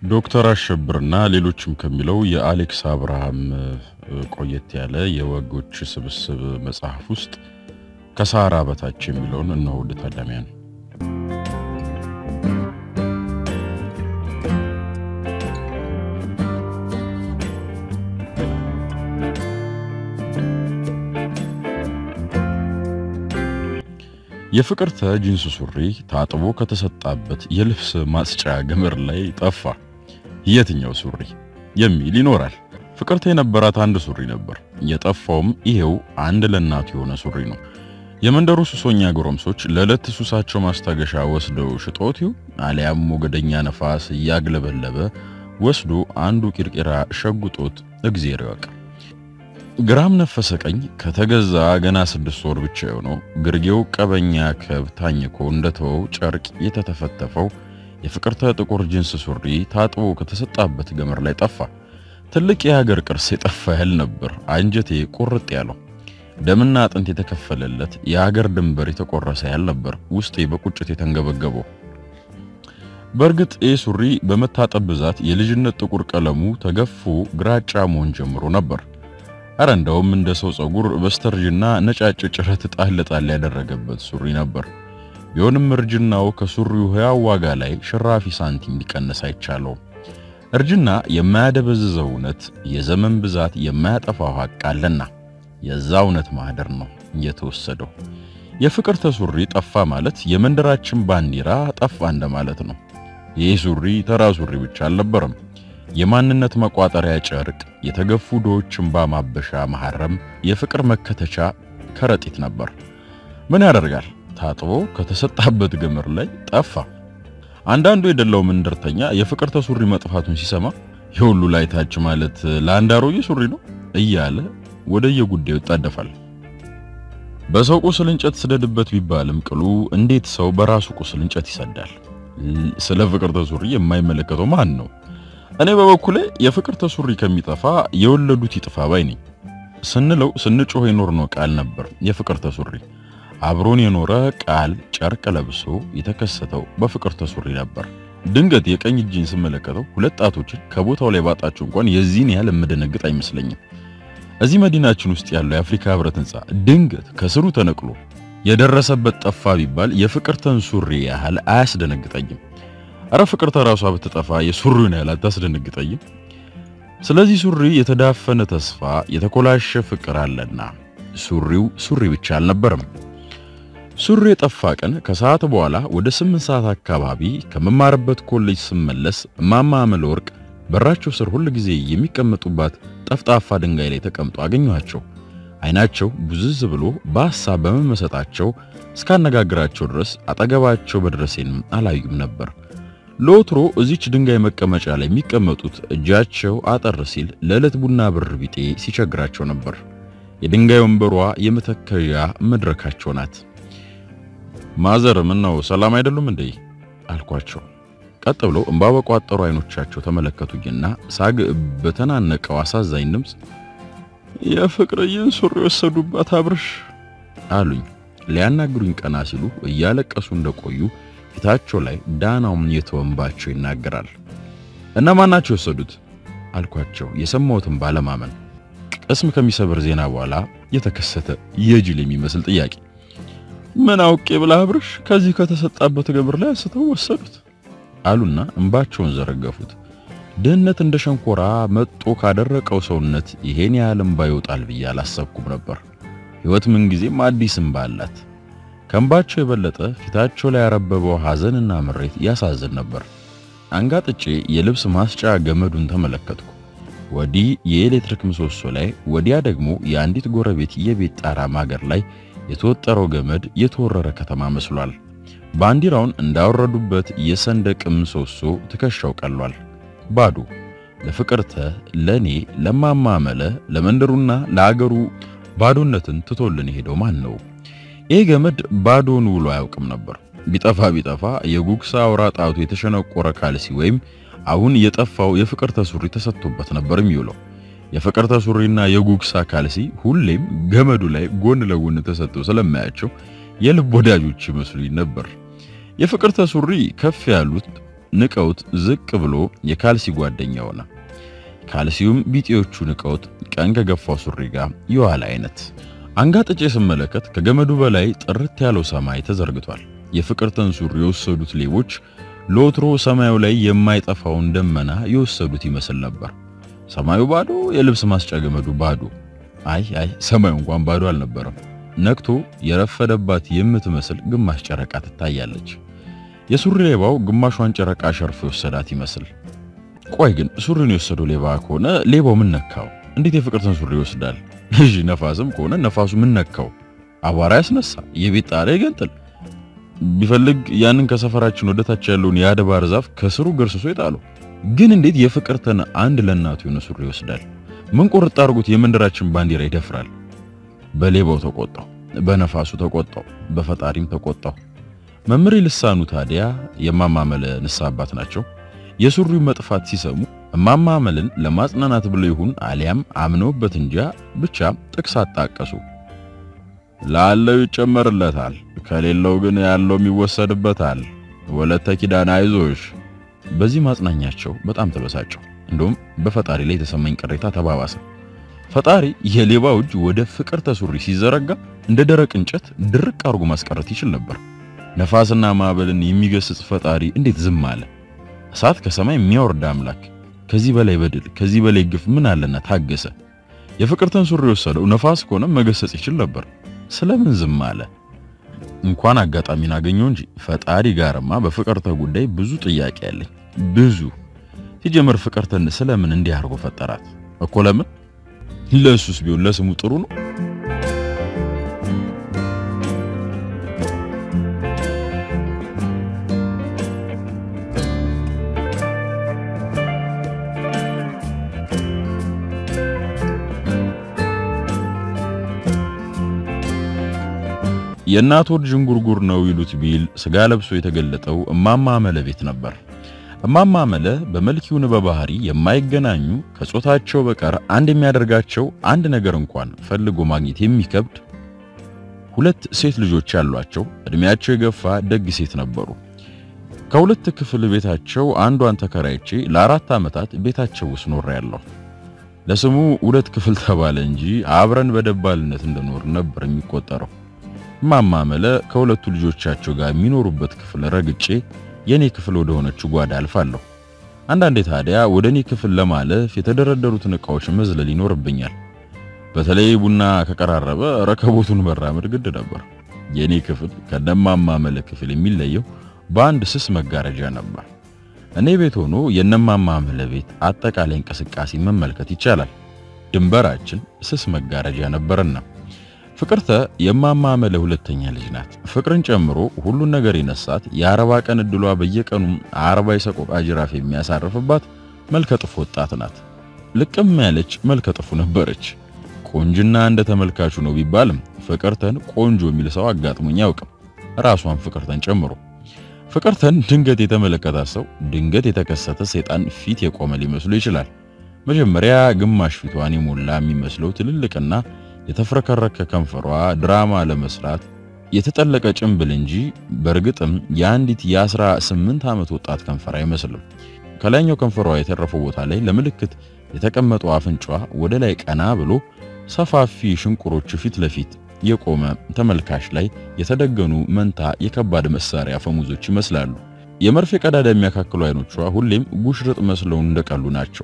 ዶክተር አሸብርና ሌሎችም ከሚለው የአሌክስ አብርሃም ቆየት ያለ የወጎች ስብስብ መጽሐፍ ውስጥ ከሳራ በታች የሚለውን እነሆ ውድ ታዳሚያን። የፍቅርተ ጂንስ ሱሪ ታጥቦ ከተሰጣበት የልብስ ማስጫ ገመድ ላይ ጠፋ። የትኛው ሱሪ የሚል ይኖራል። ፍቅርተ የነበራት አንድ ሱሪ ነበር። የጠፋውም ይሄው አንድ ለእናቱ የሆነ ሱሪ ነው። የመንደሩ ሱሶኛ ጎረምሶች ለዕለት ሱሳቸው ማስታገሻ ወስደው ሽጦት ይሁ አሊያም ሞገደኛ ነፋስ እያግለበለበ ወስዶ አንዱ ቂርቂራ ሸጉጦት እግዜር ይወቅ። ግራም ነፈሰ ቀኝ ከተገዛ ገና ስድስት ወር ብቻ የሆነው ግርጌው ቀበኛ ከብ ታኝኮ እንደተወው ጨርቅ የተተፈተፈው የፍቅርተ ጥቁር ጂንስ ሱሪ ታጥቦ ከተሰጣበት ገመድ ላይ ጠፋ። ትልቅ የሀገር ቅርስ የጠፋ ያህል ነበር አንጀቴ ቁርጥ ያለው። ደምና አጥንት የተከፈለለት የሀገር ድንበር የተቆረሰ ያህል ነበር ውስጤ በቁጭት የተንገበገበው። በእርግጥ ይህ ሱሪ በመታጠብ ብዛት የልጅነት ጥቁር ቀለሙ ተገፎ ግራጫ መሆን ጀምሮ ነበር። አረ እንደውም እንደ ሰው ጸጉር በስተርጅና ነጫጭ ጭረት ጣል ጣል ያደረገበት ሱሪ ነበር። ቢሆንም እርጅናው ከሱሪው ሕያው ዋጋ ላይ ሽራፊ ሳንቲም ሊቀንስ አይቻለውም። እርጅና የማያደበዝዘው እውነት፣ የዘመን ብዛት የማያጠፋው ሐቅ አለና የዛ እውነት ማህደር ነው የተወሰደው። የፍቅርተ ሱሪ ጠፋ ማለት የመንደራችን ባንዲራ ጠፋ እንደማለት ነው። ይህ ሱሪ ተራ ሱሪ ብቻ አልነበረም። የማንነት መቋጠሪያ ጨርቅ፣ የተገፉ ዶዎች እንባ ማበሻ መሐረም፣ የፍቅር መከተቻ ከረጢት ነበር። ምን ያደርጋል ታጥቦ ከተሰጣበት ገመድ ላይ ጠፋ። አንዳንዱ የደላው መንደርተኛ የፍቅርተ ሱሪ መጥፋቱን ሲሰማ የሁሉ ላይ ታች ማለት ለአንድ አሮጌ ሱሪ ነው እያለ ወደየጉዳዩ ይጣደፋል። በሰው ቁስል እንጨት ስደድበት ቢባልም ቅሉ እንዴት ሰው በራሱ ቁስል እንጨት ይሰዳል? ስለ ፍቅርተ ሱሪ የማይመለከተው ማን ነው? እኔ በበኩሌ የፍቅርተ ሱሪ ከሚጠፋ የወለዱት ይጥፋ ባይ ነኝ። ስንለው ስንጮህ የኖርነው ቃል ነበር የፍቅርተ ሱሪ። አብሮን የኖረ ቃል ጨርቅ ለብሶ የተከሰተው በፍቅርተ ሱሪ ነበር። ድንገት የቀኝ እጅን ስመለከተው ሁለት ጣቶችን ከቦታው ላይ ባጣቸው እንኳን የዚህን ያህል የምደነግጥ አይመስለኝም። እዚህ መዲናችን ውስጥ ያለው የአፍሪካ ህብረት ህንፃ ድንገት ከስሩ ተነቅሎ የደረሰበት ጠፋ ቢባል የፍቅርተን ሱሪ ያህል አያስደነግጠኝም። አረ ፍቅርተ ራሷ ብትጠፋ የሱሪውን ያህል አታስደነግጠኝም። ስለዚህ ሱሪ የተዳፈነ ተስፋ፣ የተኮላሸ ፍቅር አለና ሱሪው ሱሪ ብቻ አልነበረም። ሱሪ የጠፋ ቀን ከሰዓት በኋላ ወደ ስምንት ሰዓት አካባቢ ከመማርበት ኮሌጅ ስመለስ እማማ አመለወርቅ በራቸው ስር ሁል ጊዜ የሚቀመጡባት ጠፍጣፋ ድንጋይ ላይ ተቀምጦ አገኘኋቸው። አይናቸው ቡዝዝ ብሎ በሐሳብ በመመሰጣቸው እስካነጋግራቸው ድረስ አጠገባቸው በድረሴንም አላዩም ነበር። ለወትሮ እዚች ድንጋይ መቀመጫ ላይ የሚቀመጡት እጃቸው አጠር ሲል ለዕለት ቡና ብር ቢጤ ሲቸግራቸው ነበር። የድንጋይ ወንበሯ የመተከያ መድረካቸው ናት። ማዘር ምን ነው ሰላም አይደሉም እንዴ? አልኳቸው። ቀጥ ብለው እንባ በቋጠሩ አይኖቻቸው ተመለከቱኝና ሳግ በተናነቀው አሳዛኝ ድምፅ የፍቅርዬን ሱሪ ወሰዱባት አብርሽ አሉኝ። ሊያናግሩኝ ቀና ሲሉ እያለቀሱ እንደቆዩ ፊታቸው ላይ ዳናውም የተወንባቸው ይናገራል። እነማን ናቸው የወሰዱት አልኳቸው፣ የሰማሁትን ባለማመን። ቅስም ከሚሰብር ዜና በኋላ የተከሰተ የጅል የሚመስል ጥያቄ። ምን አውቄ ብላ አብርሽ ከዚህ ከተሰጣበት ገበር ላይ አንስተው ወሰዱት አሉና እንባቸውን ዘረገፉት። ድህነት እንደ ሸንኮራ መጦ ካደረቀው ሰውነት ይሄን ያህል እንባ ይወጣል ብዬ አላሰብኩም ነበር። ሕይወት ምንጊዜም አዲስ እንባ አላት። ከእንባቸው የበለጠ ፊታቸው ላይ ያረበበው ሐዘንና ምሬት ያሳዝን ነበር። አንጋጥጬ የልብስ ማስጫ ገመዱን ተመለከትኩ። ወዲህ የኤሌክትሪክ ምሰሶ ላይ፣ ወዲያ ደግሞ የአንዲት ጎረቤት የቤት ጣራ ማገር ላይ የተወጠረው ገመድ የተወረረ ከተማ መስሏል። ባንዲራውን እንዳወረዱበት የሰንደቅ ምሰሶ ትከሻው ቀሏል። ባዶ ለፍቅርተ፣ ለኔ፣ ለማማመለ፣ ለመንደሩና ለአገሩ ባዶነትን ትቶልን ሄደው ማን ነው? ይህ ገመድ ባዶን ውሎ አያውቅም ነበር። ቢጠፋ ቢጠፋ የጉግሳ አውራ ጣቱ የተሸነቆረ ካልሲ ወይም አሁን የጠፋው የፍቅርተ ሱሪ ተሰጥቶበት ነበር የሚውለው። የፍቅርተ ሱሪና የጉግሳ ካልሲ ሁሌም ገመዱ ላይ ጎን ለጎን ተሰጥተው ስለማያቸው የልብ ወዳጆች ይመስሉኝ ነበር። የፍቅርተ ሱሪ ከፍ ያሉት ንቀውት ዝቅ ብሎ የካልሲ ጓደኛ ሆነ። ካልሲውም ቢጤዎቹ ንቀውት ቀን ከገፋው ሱሪ ጋር የዋለ አይነት። አንጋጥጬ ስመለከት ከገመዱ በላይ ጥርት ያለው ሰማይ ተዘርግቷል። የፍቅርተን ሱሪ የወሰዱት ሌቦች ለወትሮ ሰማዩ ላይ የማይጠፋውን ደመና የወሰዱት ይመስል ነበር። ሰማዩ ባዶ፣ የልብስ ማስጫ ገመዱ ባዶ። አይ አይ ሰማዩ እንኳን ባዶ አልነበረም። ነክቶ የረፈደባት የምትመስል ግማሽ ጨረቃ ትታያለች። የሱሪ ሌባው ግማሿን ጨረቃ ሸርፎ የወሰዳት ይመስል። ቆይ ግን ሱሪን የወሰደው ሌባ ከሆነ ሌባው ምን ነካው? እንዴት የፍቅርተን ሱሪ ይወስዳል? እሺ ነፋስም ከሆነ ነፋሱ ምን ነካው? አቧራ ያስነሳ፣ የቤት ጣሪያ ይገንጥል። ቢፈልግ ያንን ከሰፈራችን ወደታች ያለውን የአድባር ዛፍ ከስሩ ገርስሶ ይጣለው። ግን እንዴት የፍቅርተን አንድ ለእናቱ የሆነ ሱሪ ይወስዳል? ምን ቁርጥ አድርጎት የመንደራችን ባንዲራ ይደፍራል? በሌባው ተቆጣው፣ በነፋሱ ተቆጣው፣ በፈጣሪም ተቆጣው። መምሬ ልሳኑ ታዲያ የማማመለ ንስሐ አባት ናቸው። የሱሪው መጥፋት ሲሰሙ እማማመልን ለማጽናናት ብለው ይሁን አሊያም አምነውበት እንጃ ብቻ ጥቅስ አጣቀሱ። ላለው ይጨመርለታል፣ ከሌለው ግን ያለውም ይወሰድበታል። ወለተ ኪዳን አይዞሽ። በዚህ ማጽናኛቸው በጣም ተበሳጨው። እንደውም በፈጣሪ ላይ የተሰማኝ ቅሬታ ተባባሰ። ፈጣሪ የሌባው እጅ ወደ ፍቅርተ ሱሪ ሲዘረጋ እንደ ደረቅ እንጨት ድርቅ አድርጎ ማስቀረት ይችል ነበር። ነፋስና ማዕበልን የሚገስጽ ፈጣሪ እንዴት ዝም አለ? እሳት ከሰማይ የሚያወርድ አምላክ ከዚህ በላይ በድል ከዚህ በላይ ግፍ ምን አለና ታገሰ? የፍቅርተን ሱሪ የወሰደው ነፋስ ከሆነ መገሰጽ ይችል ነበር። ስለምን ዝም አለ? እንኳን አጋጣሚን አገኘው እንጂ ፈጣሪ ጋርማ በፍቅርተ ጉዳይ ብዙ ጥያቄ ያለኝ ብዙ። ሲጀመር ፍቅርተን ስለምን እንዲህ አድርጎ ፈጠራት እኮ? ለምን? ለሱስ ቢሆን ለስሙ ጥሩ ነው። የእናት ወድ ዥንጉርጉር ነው ይሉት ቢል ስጋ ለብሶ የተገለጠው እማማ መለ ቤት ነበር። እማማ መለ በመልኪውን በባህሪ የማይገናኙ ከጾታቸው በቀር አንድ የሚያደርጋቸው አንድ ነገር እንኳን ፈልጎ ማግኘት የሚከብድ ሁለት ሴት ልጆች ያሏቸው እድሜያቸው የገፋ ደግ ሴት ነበሩ። ከሁለት ክፍል ቤታቸው አንዷን ተከራይቼ ለአራት ዓመታት ቤታቸው ውስጥ ኖሬያለሁ። ለስሙ ሁለት ክፍል ተባለ እንጂ አብረን በደባልነት እንደኖር ነበር የሚቆጠረው። እማማ መለ ከሁለቱ ልጆቻቸው ጋር የሚኖሩበት ክፍል ረግጬ የኔ ክፍል ወደ ሆነችው ጓዳ አልፋለሁ። አንዳንዴ ታዲያ ወደ እኔ ክፍል ለማለፍ የተደረደሩትን ዕቃዎች መዝለል ይኖርብኛል። በተለይ ቡና ከቀራረበ ረከቦቱን መራመድ ግድ ነበር። የኔ ክፍል ከነማማ መለ ክፍል የሚለየው በአንድ ስስ መጋረጃ ነበር። እኔ ቤት ሆኖ የነማማ መለ ቤት አጠቃላይ እንቅስቃሴ መመልከት ይቻላል። ድንበራችን ስስ መጋረጃ ነበርና ፍቅርተ የማማ መለ ሁለተኛ ልጅ ናት። ፍቅርን ጨምሮ ሁሉን ነገር የነሳት የአርባ ቀን እድሏ በየቀኑ አርባ የሰቆቃ ጅራፍ የሚያሳርፍባት መልከ ጥፉ ወጣት ናት። ልቅም ያለች መልከ ጥፉ ነበረች። ቆንጅና እንደ ተመልካቹ ነው ቢባልም ፍቅርተን ቆንጆ የሚል ሰው አጋጥሞኝ አያውቅም፣ ራሷን ፍቅርተን ጨምሮ። ፍቅርተን ድንገት የተመለከታት ሰው ድንገት የተከሰተ ሰይጣን ፊት የቆመ ሊመስሉ ይችላል። መጀመሪያ ግማሽ ፊቷን የሞላ የሚመስለው ትልልቅና የተፍረከረከ ከንፈሯ ድራማ ለመስራት የተጠለቀ ጭንብል እንጂ በእርግጥም የአንዲት የአስራ ስምንት ዓመት ወጣት ከንፈር አይመስልም። ከላይኛው ከንፈሯ የተረፈው ቦታ ላይ ለምልክት የተቀመጠው አፍንጫዋ ወደ ላይ ቀና ብሎ ሰፋፊ ሽንቁሮች ፊት ለፊት የቆመ ተመልካች ላይ የተደገኑ መንታ የከባድ መሳሪያ አፈሙዞች ይመስላሉ። የመርፌ ቀዳዳ የሚያካክሉ አይኖቿ ሁሌም ጉሽርጥ መስለው እንደቀሉ ናቸው።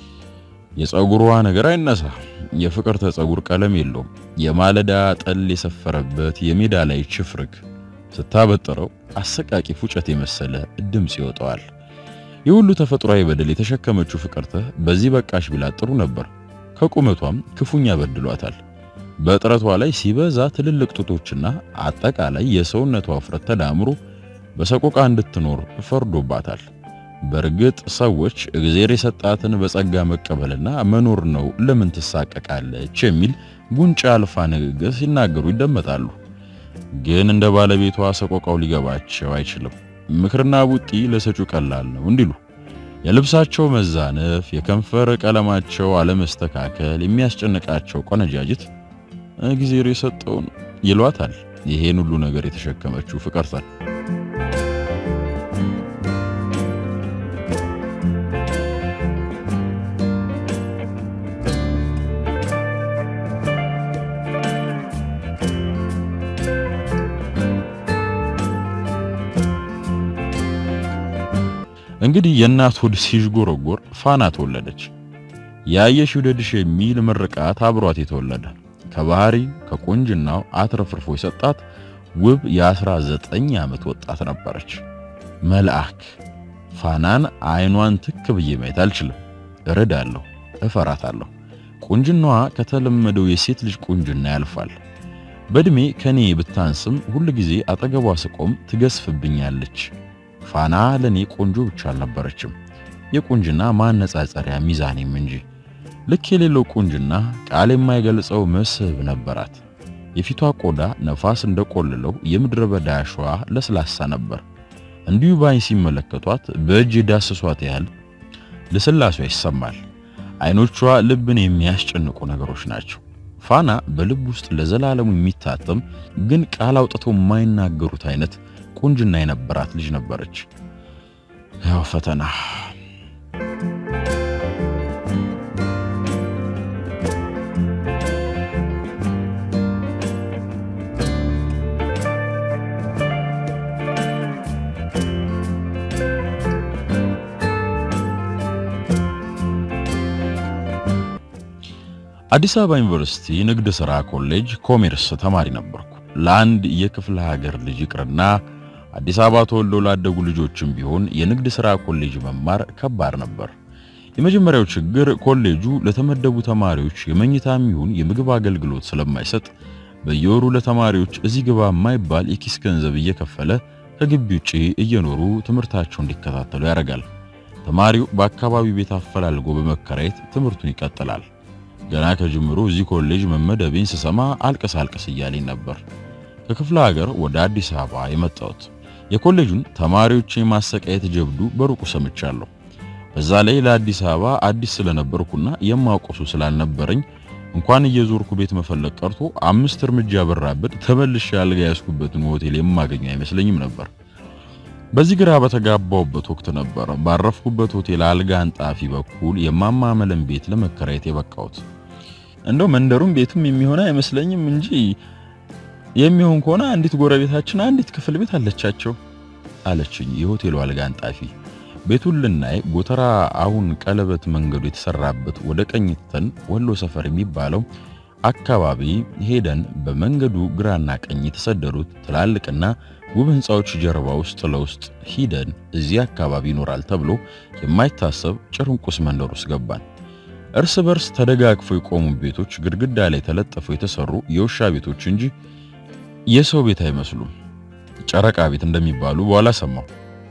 የፀጉሯ ነገር አይነሳ። የፍቅርተ ፀጉር ቀለም የለውም። የማለዳ ጠል የሰፈረበት የሜዳ ላይ ችፍርግ ስታበጥረው አሰቃቂ ፉጨት የመሰለ ድምፅ ይወጣዋል። የሁሉ ተፈጥሯዊ በደል የተሸከመችው ፍቅርተ በዚህ በቃሽ ቢላት ጥሩ ነበር። ከቁመቷም ክፉኛ በድሏታል። በጥረቷ ላይ ሲበዛ ትልልቅ ጡቶችና አጠቃላይ የሰውነቷ ውፍረት ተዳምሮ በሰቆቃ እንድትኖር ፈርዶባታል። በእርግጥ ሰዎች እግዜር የሰጣትን በጸጋ መቀበልና መኖር ነው፣ ለምን ትሳቀቃለች የሚል ጉንጫ አልፋ ንግግር ሲናገሩ ይደመጣሉ። ግን እንደ ባለቤቷ ሰቆቃው ሊገባቸው አይችልም። ምክርና ቡጢ ለሰጩ ቀላል ነው እንዲሉ የልብሳቸው መዛነፍ፣ የከንፈር ቀለማቸው አለመስተካከል የሚያስጨንቃቸው ቆነጃጅት እግዜር የሰጠውን ይሏታል። ይሄን ሁሉ ነገር የተሸከመችው ፍቅርተን እንግዲህ የእናት ሆድ ሲዥጎረጎር ፋና ተወለደች። ያየሽ ይውደድሽ የሚል ምርቃት አብሯት የተወለደ ከባህሪ ከቁንጅናው አትረፍርፎ የሰጣት ውብ የ19 ዓመት ወጣት ነበረች። መልአክ ፋናን አይኗን ትክ ብዬ ማየት አልችልም። እረዳለሁ፣ እፈራታለሁ። ቁንጅናዋ ከተለመደው የሴት ልጅ ቁንጅና ያልፋል። በእድሜ ከኔ ብታንስም ሁል ጊዜ አጠገቧ ስቆም ትገስፍብኛለች። ፋና ለኔ ቆንጆ ብቻ አልነበረችም፣ የቁንጅና ማነጻጸሪያ ሚዛኔም እንጂ። ልክ የሌለው ቁንጅና ቃል የማይገልጸው መስህብ ነበራት። የፊቷ ቆዳ ነፋስ እንደቆልለው የምድረ በዳ አሸዋ ለስላሳ ነበር። እንዲሁ ባይን ሲመለከቷት በእጅ የዳሰሷት ያህል ልስላሴ ይሰማል። አይኖቿ ልብን የሚያስጨንቁ ነገሮች ናቸው። ፋና በልብ ውስጥ ለዘላለሙ የሚታተም ግን ቃል አውጥተው የማይናገሩት አይነት ቁንጅና የነበራት ልጅ ነበረች። ያው ፈተና አዲስ አበባ ዩኒቨርሲቲ ንግድ ሥራ ኮሌጅ ኮሜርስ ተማሪ ነበርኩ። ለአንድ የክፍለ ሀገር ልጅ ይቅርና አዲስ አበባ ተወልደው ላደጉ ልጆችም ቢሆን የንግድ ሥራ ኮሌጅ መማር ከባድ ነበር። የመጀመሪያው ችግር ኮሌጁ ለተመደቡ ተማሪዎች የመኝታም ይሁን የምግብ አገልግሎት ስለማይሰጥ በየወሩ ለተማሪዎች እዚህ ግባ የማይባል የኪስ ገንዘብ እየከፈለ ከግቢ ውጪ እየኖሩ ትምህርታቸውን እንዲከታተሉ ያደርጋል። ተማሪው በአካባቢው ቤት አፈላልጎ በመከራየት ትምህርቱን ይቀጥላል። ገና ከጅምሩ እዚህ ኮሌጅ መመደቤን ስሰማ አልቀስ አልቀስ እያለኝ ነበር ከክፍለ ሀገር ወደ አዲስ አበባ የመጣሁት። የኮሌጁን ተማሪዎች የማሰቃየት ጀብዱ በሩቁ ሰምቻለሁ። በዛ ላይ ለአዲስ አበባ አዲስ ስለነበርኩና የማውቀሱ ስላልነበረኝ እንኳን እየዞርኩ ቤት መፈለግ ቀርቶ አምስት እርምጃ በራብድ ተመልሼ አልጋ ያስኩበትን ሆቴል የማገኘ አይመስለኝም ነበር። በዚህ ግራ በተጋባውበት ወቅት ነበር ባረፍኩበት ሆቴል አልጋ አንጣፊ በኩል የማማመለን ቤት ለመከራየት የበቃሁት። እንደው መንደሩም ቤቱም የሚሆን አይመስለኝም እንጂ የሚሆን ከሆነ አንዲት ጎረቤታችን አንዲት ክፍል ቤት አለቻቸው አለችኝ የሆቴሉ አልጋ አንጣፊ። ቤቱን ልናይ ጎተራ አሁን ቀለበት መንገዱ የተሰራበት ወደ ቀኝ ትተን ወሎ ሰፈር የሚባለው አካባቢ ሄደን በመንገዱ ግራና ቀኝ የተሰደሩት ትላልቅና ውብ ሕንፃዎች ጀርባ ውስጥ ለውስጥ ሂደን እዚህ አካባቢ ይኖራል ተብሎ የማይታሰብ ጭርንቁስ መንደር ውስጥ ገባን። እርስ በርስ ተደጋግፈው የቆሙ ቤቶች ግድግዳ ላይ ተለጥፈው የተሰሩ የውሻ ቤቶች እንጂ የሰው ቤት አይመስሉም። ጨረቃ ቤት እንደሚባሉ በኋላ ሰማሁ።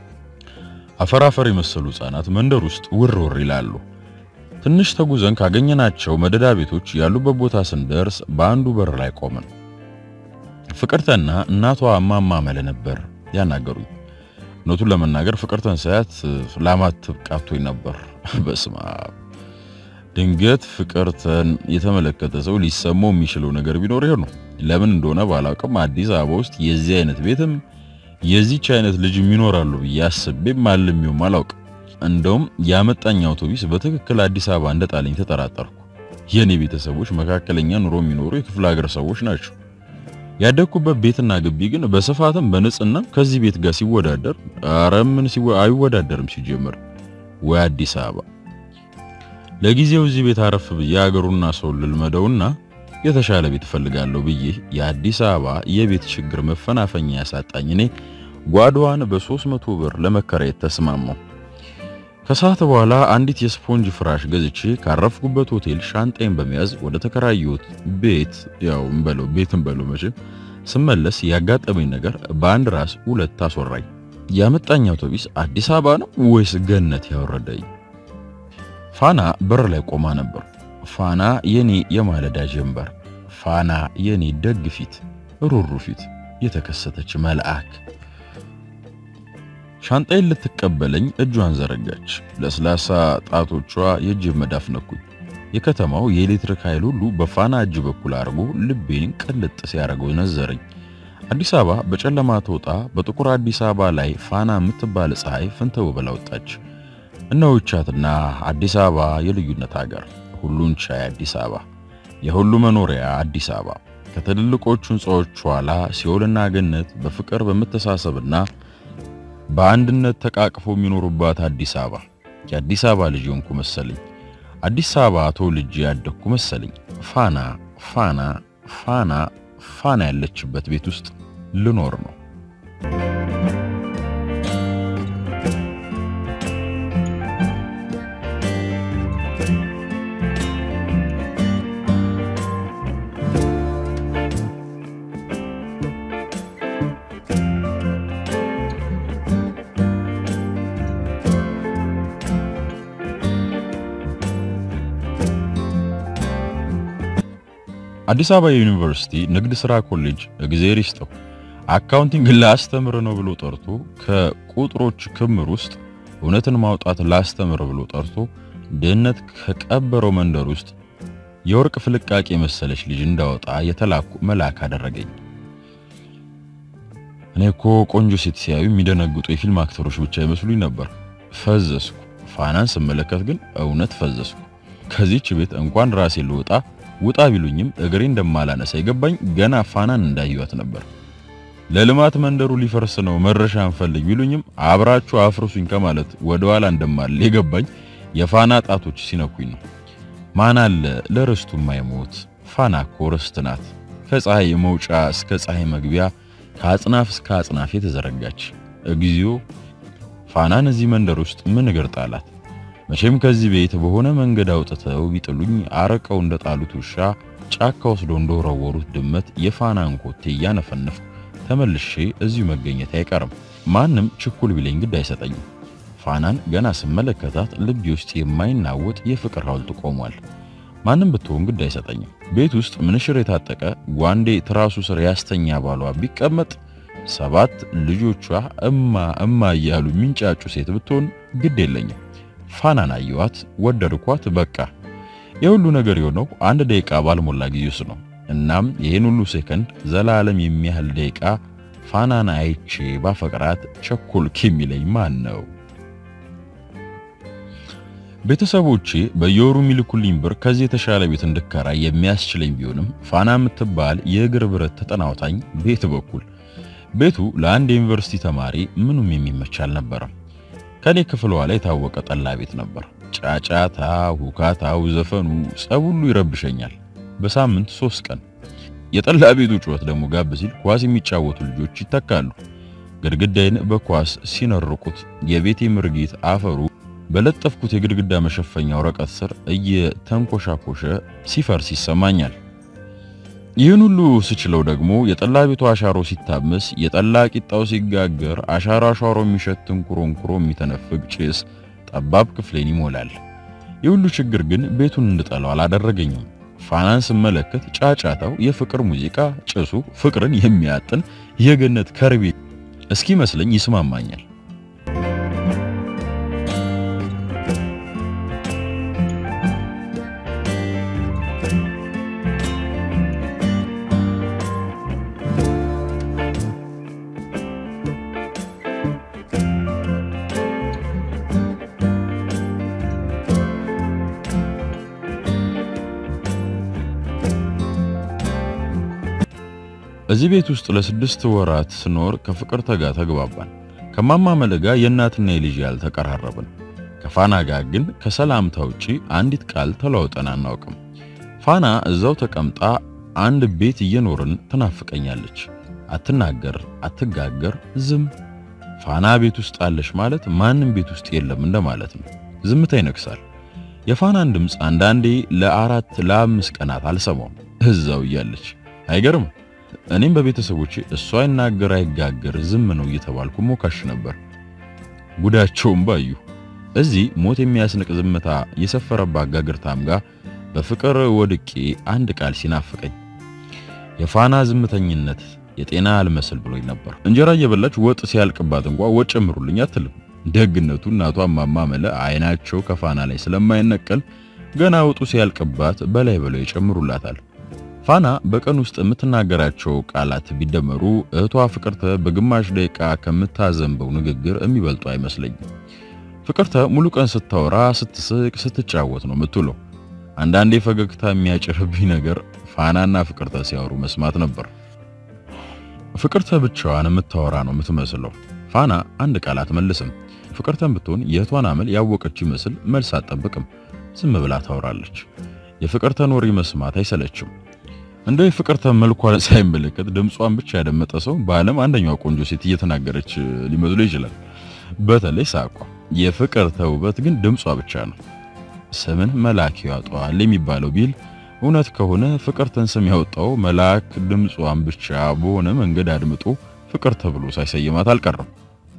አፈራፈር የመሰሉ ሕፃናት መንደር ውስጥ ውር ውር ይላሉ። ትንሽ ተጉዘን ካገኘናቸው መደዳ ቤቶች ያሉበት ቦታ ስንደርስ በአንዱ በር ላይ ቆምን። ፍቅርተና እናቷ እማማ መለ ነበር ያናገሩኝ። እውነቱን ለመናገር ፍቅርተን ሳያት ላማትብ ቃቶኝ ነበር። በስማ ድንገት ፍቅርተን የተመለከተ ሰው ሊሰማው የሚችለው ነገር ቢኖር ይሄ ነው። ለምን እንደሆነ ባላውቅም አዲስ አበባ ውስጥ የዚህ አይነት ቤትም የዚች አይነት ልጅ ይኖራሉ ብዬ አስቤም አልሜውም አላውቅም። እንደውም ያመጣኝ አውቶቡስ በትክክል አዲስ አበባ እንደጣለኝ ተጠራጠርኩ። የኔ ቤተሰቦች መካከለኛ ኑሮ የሚኖሩ የክፍለ ሀገር ሰዎች ናቸው። ያደግኩበት ቤትና ግቢ ግን በስፋትም በንጽህናም ከዚህ ቤት ጋር ሲወዳደር ኧረ ምን አይወዳደርም። ሲጀምር ወይ አዲስ አበባ ለጊዜው እዚህ ቤት አረፍ ብዬ አገሩና ሰው ልልመደውና የተሻለ ቤት እፈልጋለሁ ብዬ የአዲስ አበባ የቤት ችግር መፈናፈኛ ያሳጣኝ እኔ ጓዳዋን በ300 ብር ለመከራየት ተስማማሁ። ከሰዓት በኋላ አንዲት የስፖንጅ ፍራሽ ገዝቼ ካረፍኩበት ሆቴል ሻንጣይን በመያዝ ወደ ተከራየሁት ቤት ያው እንበለው ቤት እንበለው መቼም ስመለስ ያጋጠመኝ ነገር በአንድ ራስ ሁለት አስወራኝ። ያመጣኝ አውቶቡስ አዲስ አበባ ነው ወይስ ገነት ያወረደኝ? ፋና በር ላይ ቆማ ነበር። ፋና የኔ የማለዳ ጀንበር፣ ፋና የኔ ደግ ፊት፣ ሩሩ ፊት፣ የተከሰተች መልአክ ሻንጣይን ልትቀበለኝ እጇን ዘረጋች። ለስላሳ ጣቶቿ የእጅ መዳፍ ነኩኝ። የከተማው የኤሌክትሪክ ኃይል ሁሉ በፋና እጅ በኩል አድርጎ ልቤን ቅልጥ ሲያደርገው ነዘረኝ። አዲስ አበባ በጨለማ ተውጣ በጥቁር አዲስ አበባ ላይ ፋና የምትባል ፀሐይ ፍንተው ብላ ወጣች። እነሆቻትና አዲስ አበባ የልዩነት ሀገር፣ ሁሉን ቻይ አዲስ አበባ፣ የሁሉ መኖሪያ አዲስ አበባ ከትልልቆቹ ሕንፃዎች ኋላ ሲኦልና ገነት በፍቅር በመተሳሰብና በአንድነት ተቃቅፎ የሚኖሩባት አዲስ አበባ የአዲስ አበባ ልጅ ሆንኩ መሰለኝ። አዲስ አበባ ተወልጄ ያደግኩ መሰለኝ። ፋና ፋና ፋና ፋና ያለችበት ቤት ውስጥ ልኖር ነው። አዲስ አበባ ዩኒቨርሲቲ ንግድ ሥራ ኮሌጅ እግዜር ይስጠው አካውንቲንግ ላስተምር ነው ብሎ ጠርቶ ከቁጥሮች ክምር ውስጥ እውነትን ማውጣት ላስተምር ብሎ ጠርቶ ድህነት ከቀበረው መንደር ውስጥ የወርቅ ፍልቃቄ የመሰለች ልጅ እንዳወጣ የተላኩ መልአክ አደረገኝ። እኔ እኮ ቆንጆ ሴት ሲያዩ የሚደነግጡ የፊልም አክተሮች ብቻ ይመስሉኝ ነበር። ፈዘስኩ። ፋናን ስመለከት ግን እውነት ፈዘስኩ። ከዚች ቤት እንኳን ራሴ ልወጣ ውጣ ቢሉኝም እግሬ እንደማላነሳ የገባኝ ገና ፋናን እንዳየኋት ነበር። ለልማት መንደሩ ሊፈርስ ነው መረሻ እንፈልግ ቢሉኝም አብራችሁ አፍርሱኝ ከማለት ወደ ኋላ እንደማል የገባኝ የፋና ጣቶች ሲነኩኝ ነው። ማን አለ ለርስቱ የማይሞት ፋና እኮ ርስት ናት። ከፀሐይ መውጫ እስከ ፀሐይ መግቢያ ከአጽናፍ እስከ አጽናፍ የተዘረጋች እግዚኦ ፋናን እዚህ መንደር ውስጥ ምን እግር ጣላት? መቼም ከዚህ ቤት በሆነ መንገድ አውጥተው ቢጥሉኝ አረቀው እንደጣሉት ውሻ ጫካ ወስዶ እንደወረወሩት ድመት የፋናን ኮቴ እያነፈነፍኩ ተመልሼ እዚሁ መገኘት አይቀርም። ማንም ችኩል ቢለኝ ግድ አይሰጠኝም። ፋናን ገና ስመለከታት ልቤ ውስጥ የማይናወጥ የፍቅር ሐውልት ቆሟል። ማንም ብትሆን ግድ አይሰጠኝም። ቤት ውስጥ ምንሽር የታጠቀ ጓንዴ ትራሱ ስር ያስተኛ ባሏ ቢቀመጥ ሰባት ልጆቿ እማ እማ እያሉ የሚንጫጩ ሴት ብትሆን ግድ የለኝም። ፋናን አየኋት፣ ወደድኳት። በቃ የሁሉ ነገር የሆነው አንድ ደቂቃ ባልሞላ ጊዜ ውስጥ ነው። እናም ይህን ሁሉ ሴከንድ ዘላለም የሚያህል ደቂቃ ፋናን አይቼ ባፈቅራት ቸኮልክ የሚለኝ ማን ነው? ቤተሰቦቼ በየወሩ የሚልኩልኝ ብር ከዚህ የተሻለ ቤት እንድከራይ የሚያስችለኝ ቢሆንም ፋና የምትባል የእግር ብረት ተጠናውታኝ ቤት በኩል ቤቱ ለአንድ የዩኒቨርሲቲ ተማሪ ምኑም የሚመች አልነበረም። ከኔ ክፍሏ ላይ የታወቀ ጠላ ቤት ነበር። ጫጫታ፣ ሁካታው፣ ዘፈኑ፣ ጸብ ሁሉ ይረብሸኛል። በሳምንት ሶስት ቀን የጠላ ቤቱ ጩኸት ደግሞ ጋብ ሲል ኳስ የሚጫወቱ ልጆች ይተካሉ። ግድግዳይን በኳስ ሲነርቁት የቤቴ ምርጊት አፈሩ በለጠፍኩት የግድግዳ መሸፈኛ ወረቀት ስር እየተንኮሻኮሸ ሲፈርስ ይሰማኛል። ይህን ሁሉ ስችለው ደግሞ የጠላ ቤቱ አሻሮ ሲታመስ፣ የጠላ ቂጣው ሲጋገር አሻራ አሻሮ የሚሸት እንኩሮንኩሮ የሚተነፍግ ጭስ ጠባብ ክፍሌን ይሞላል። የሁሉ ችግር ግን ቤቱን እንድጠላው አላደረገኝም። ፋናን ስመለከት ጫጫታው የፍቅር ሙዚቃ፣ ጭሱ ፍቅርን የሚያጥን የገነት ከርቤ እስኪመስለኝ ይስማማኛል። እዚህ ቤት ውስጥ ለስድስት ወራት ስኖር ከፍቅርተ ጋር ተግባባን። ከማማ መለጋ የእናትና የልጅ ያልተቀራረብን። ከፋና ጋር ግን ከሰላምታ ውጪ አንዲት ቃል ተለዋውጠን አናውቅም። ፋና እዛው ተቀምጣ አንድ ቤት እየኖርን ትናፍቀኛለች። አትናገር፣ አትጋገር፣ ዝም። ፋና ቤት ውስጥ አለሽ ማለት ማንም ቤት ውስጥ የለም እንደማለት ነው። ዝምታ ይነግሳል። የፋናን ድምፅ አንዳንዴ ለአራት ለአምስት ቀናት አልሰማውም እዛው እያለች አይገርም። እኔም በቤተሰቦቼ እሷ አይናገር አይጋገር ዝም ነው እየተባልኩ ሞካሽ ነበር። ጉዳቸውም ባዩ እዚህ ሞት የሚያስንቅ ዝምታ የሰፈረባት ጋግርታም ጋር በፍቅር ወድቄ አንድ ቃል ሲናፍቀኝ የፋና ዝምተኝነት የጤና አልመስል ብሎኝ ነበር። እንጀራ እየበላች ወጥ ሲያልቅባት እንኳ ወጥ ጨምሩልኝ አትልም። ደግነቱ እናቷ እማማ መለ አይናቸው ከፋና ላይ ስለማይነቀል ገና ወጡ ሲያልቅባት በላይ በላይ ይጨምሩላታል። ፋና በቀን ውስጥ የምትናገራቸው ቃላት ቢደመሩ እህቷ ፍቅርተ በግማሽ ደቂቃ ከምታዘንበው ንግግር የሚበልጡ አይመስለኝም። ፍቅርተ ሙሉ ቀን ስታወራ፣ ስትስቅ፣ ስትጫወት ነው የምትውለው። አንዳንዴ ፈገግታ የሚያጭርብኝ ነገር ፋናና ፍቅርተ ሲያወሩ መስማት ነበር። ፍቅርተ ብቻዋን የምታወራ ነው የምትመስለው። ፋና አንድ ቃል አትመልስም። ፍቅርተን ብትሆን የእህቷን አመል ያወቀች ይመስል መልስ አትጠብቅም። ዝም ብላ ታወራለች። የፍቅርተን ወሬ መስማት አይሰለችም። እንደ የፍቅርተን መልኳን ሳይመለከት ድምጿን ብቻ ያደመጠ ሰው በዓለም አንደኛዋ ቆንጆ ሴት እየተናገረች ሊመስሎ ይችላል። በተለይ ሳቋ። የፍቅርተ ውበት ግን ድምጿ ብቻ ነው። ስምን መልአክ ያወጣዋል የሚባለው ቢል እውነት ከሆነ ፍቅርተን ስም ያወጣው መልአክ ድምጿን ብቻ በሆነ መንገድ አድምጦ ፍቅር ተብሎ ሳይሰይማት አልቀረም።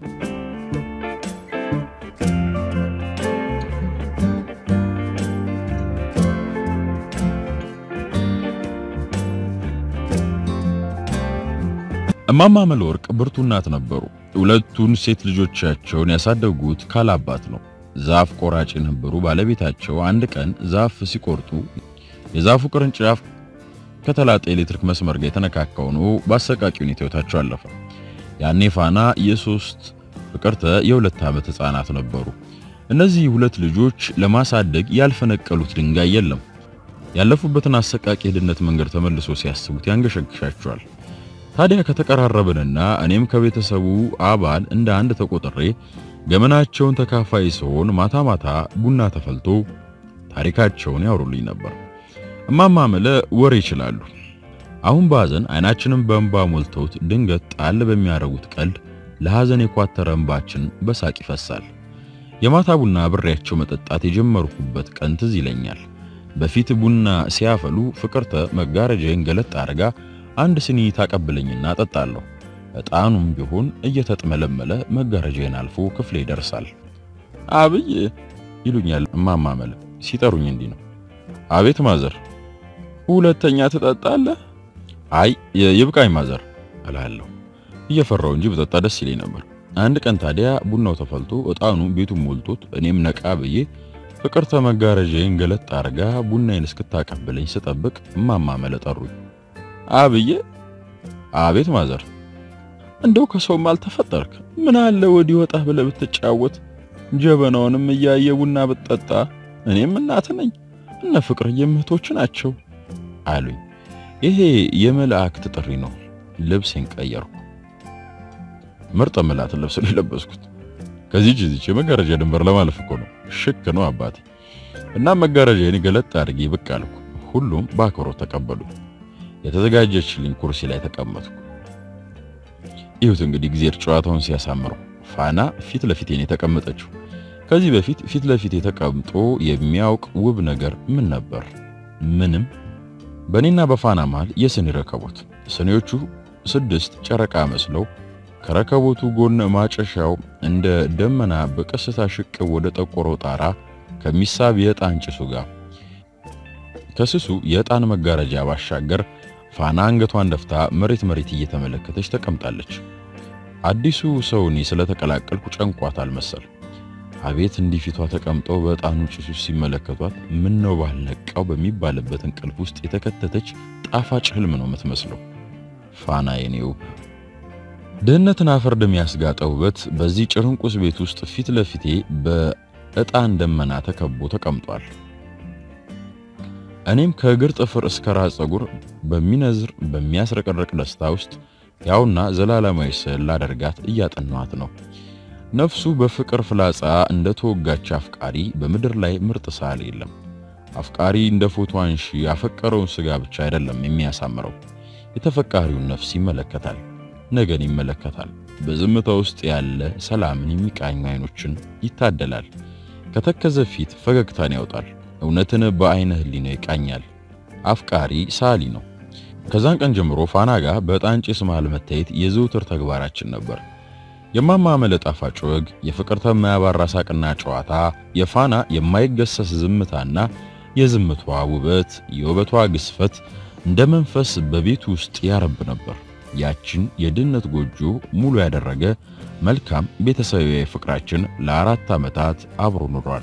እማማ መለወርቅ ብርቱ እናት ነበሩ። ሁለቱን ሴት ልጆቻቸውን ያሳደጉት ካላባት ነው። ዛፍ ቆራጭ የነበሩ ባለቤታቸው አንድ ቀን ዛፍ ሲቆርጡ የዛፉ ቅርንጫፍ ከተላጠ ኤሌክትሪክ መስመር ጋር የተነካካው ነው። በአሰቃቂ ሁኔታ ሕይወታቸው አለፈ። ያኔ ፋና የሶስት ፍቅርተ የሁለት ዓመት ሕፃናት ነበሩ። እነዚህ ሁለት ልጆች ለማሳደግ ያልፈነቀሉት ድንጋይ የለም። ያለፉበትን አሰቃቂ የድህነት መንገድ ተመልሶ ሲያስቡት ያንገሸግሻቸዋል። ታዲያ ከተቀራረብንና እኔም ከቤተሰቡ አባል እንደ አንድ ተቆጥሬ ገመናቸውን ተካፋይ ሲሆን ማታ ማታ ቡና ተፈልቶ ታሪካቸውን ያወሩልኝ ነበር። እማማ መለ ወሬ ይችላሉ። አሁን በሐዘን አይናችንን በእንባ ሞልተውት ድንገት ጣል በሚያደርጉት ቀልድ ለሐዘን የኳተረ እንባችን በሳቅ ይፈሳል። የማታ ቡና አብሬያቸው መጠጣት የጀመርኩበት ቀን ትዝ ይለኛል። በፊት ቡና ሲያፈሉ ፍቅርተ መጋረጃዬን ገለጥ አድርጋ አንድ ስኒ ታቀብለኝና እጠጣለሁ። ዕጣኑም ቢሆን እየተጥመለመለ መጋረጃዬን አልፎ ክፍሌ ይደርሳል። አብይ ይሉኛል እማማ መለ ሲጠሩኝ እንዲህ ነው። አቤት ማዘር። ሁለተኛ ትጠጣለህ? አይ ይብቃኝ ማዘር እላለሁ። እየፈራው እንጂ በጠጣ ደስ ይለኝ ነበር። አንድ ቀን ታዲያ ቡናው ተፈልቶ ዕጣኑ ቤቱን ሞልቶት እኔም ነቃ ብዬ ፍቅርተ መጋረጃዬን ገለጥ አድርጋ ቡናዬን እስክታቀብለኝ ስጠብቅ እማማ መለ ጠሩኝ። አብዬ። አቤት ማዘር። እንደው ከሰውም አልተፈጠርክ ምን አለ ወዲህ ወጣ ብለህ ብትጫወት፣ ጀበናውንም እያየ ቡና ብትጠጣ። እኔም እናት ነኝ እነ ፍቅር የምህቶች ናቸው አሉኝ። ይሄ የመላእክት ጥሪ ነው። ልብሴን ቀየርኩ። ምርጥ መላእክት ልብስ ነው የለበስኩት። ከዚህ ጂዚች የመጋረጃ ድንበር ለማለፍ እኮ ነው። ሽክ ነው አባቴ። እና መጋረጃዬን ገለጥ አድርጌ ብቅ አልኩ። ሁሉም በአክብሮት ተቀበሉ። የተዘጋጀችልኝ ኩርሲ ላይ ተቀመጥኩ። ይሁት እንግዲህ ጊዜ ጨዋታውን ሲያሳምረው ፋና ፊት ለፊቴን የተቀመጠችው። ከዚህ በፊት ፊት ለፊቴ ተቀምጦ የሚያውቅ ውብ ነገር ምን ነበር? ምንም። በእኔና በፋና መሃል የስኒ ረከቦት፣ ስኒዎቹ ስድስት ጨረቃ መስለው ከረከቦቱ ጎን ማጨሻው እንደ ደመና በቀስታ ሽቅብ ወደ ጠቆረው ጣራ ከሚሳብ የዕጣን ጭሱ ጋር ከስሱ የዕጣን መጋረጃ ባሻገር ፋና አንገቷን ደፍታ መሬት መሬት እየተመለከተች ተቀምጣለች። አዲሱ ሰው እኔ ስለተቀላቀልኩ ጨንቋታል መሰል። አቤት እንዲህ ፊቷ ተቀምጠው በዕጣኑ ጭሱ ሲመለከቷት ምን ነው ባልነቃው በሚባልበት እንቅልፍ ውስጥ የተከተተች ጣፋጭ ህልም ነው የምትመስለው። ፋና የኔው ድህነትን አፈር ደም ያስጋጠ ውበት በዚህ ጭርንቁስ ቤት ውስጥ ፊት ለፊቴ በዕጣን ደመና ተከቦ ተቀምጧል። እኔም ከእግር ጥፍር እስከ ራስ ፀጉር በሚነዝር በሚያስረቀረቅ ደስታ ውስጥ ያውና ዘላለማዊ ስዕል ላደርጋት እያጠናኋት ነው። ነፍሱ በፍቅር ፍላጻ እንደ ተወጋች አፍቃሪ በምድር ላይ ምርጥ ሳል የለም። አፍቃሪ እንደ ፎቶ አንሺ ያፈቀረውን ስጋ ብቻ አይደለም የሚያሳምረው፣ የተፈቃሪውን ነፍስ ይመለከታል፣ ነገን ይመለከታል። በዝምታ ውስጥ ያለ ሰላምን የሚቃኙ አይኖችን ይታደላል። ከተከዘ ፊት ፈገግታን ያወጣል። እውነትን በአይነ ህሊና ይቃኛል። አፍቃሪ ሳሊ ነው። ከዛን ቀን ጀምሮ ፋና ጋር በዕጣን ጭስ መሃል መታየት የዘውትር ተግባራችን ነበር። የማማ መለ ጣፋጭ ወግ፣ የፍቅርተ የማያባራ ሳቅና ጨዋታ፣ የፋና የማይገሰስ ዝምታና የዝምቷ ውበት፣ የውበቷ ግስፈት እንደ መንፈስ በቤቱ ውስጥ ያረብ ነበር። ያችን የድህነት ጎጆ ሙሉ ያደረገ መልካም ቤተሰባዊ ፍቅራችን ለአራት ዓመታት አብሮ ኑሯል።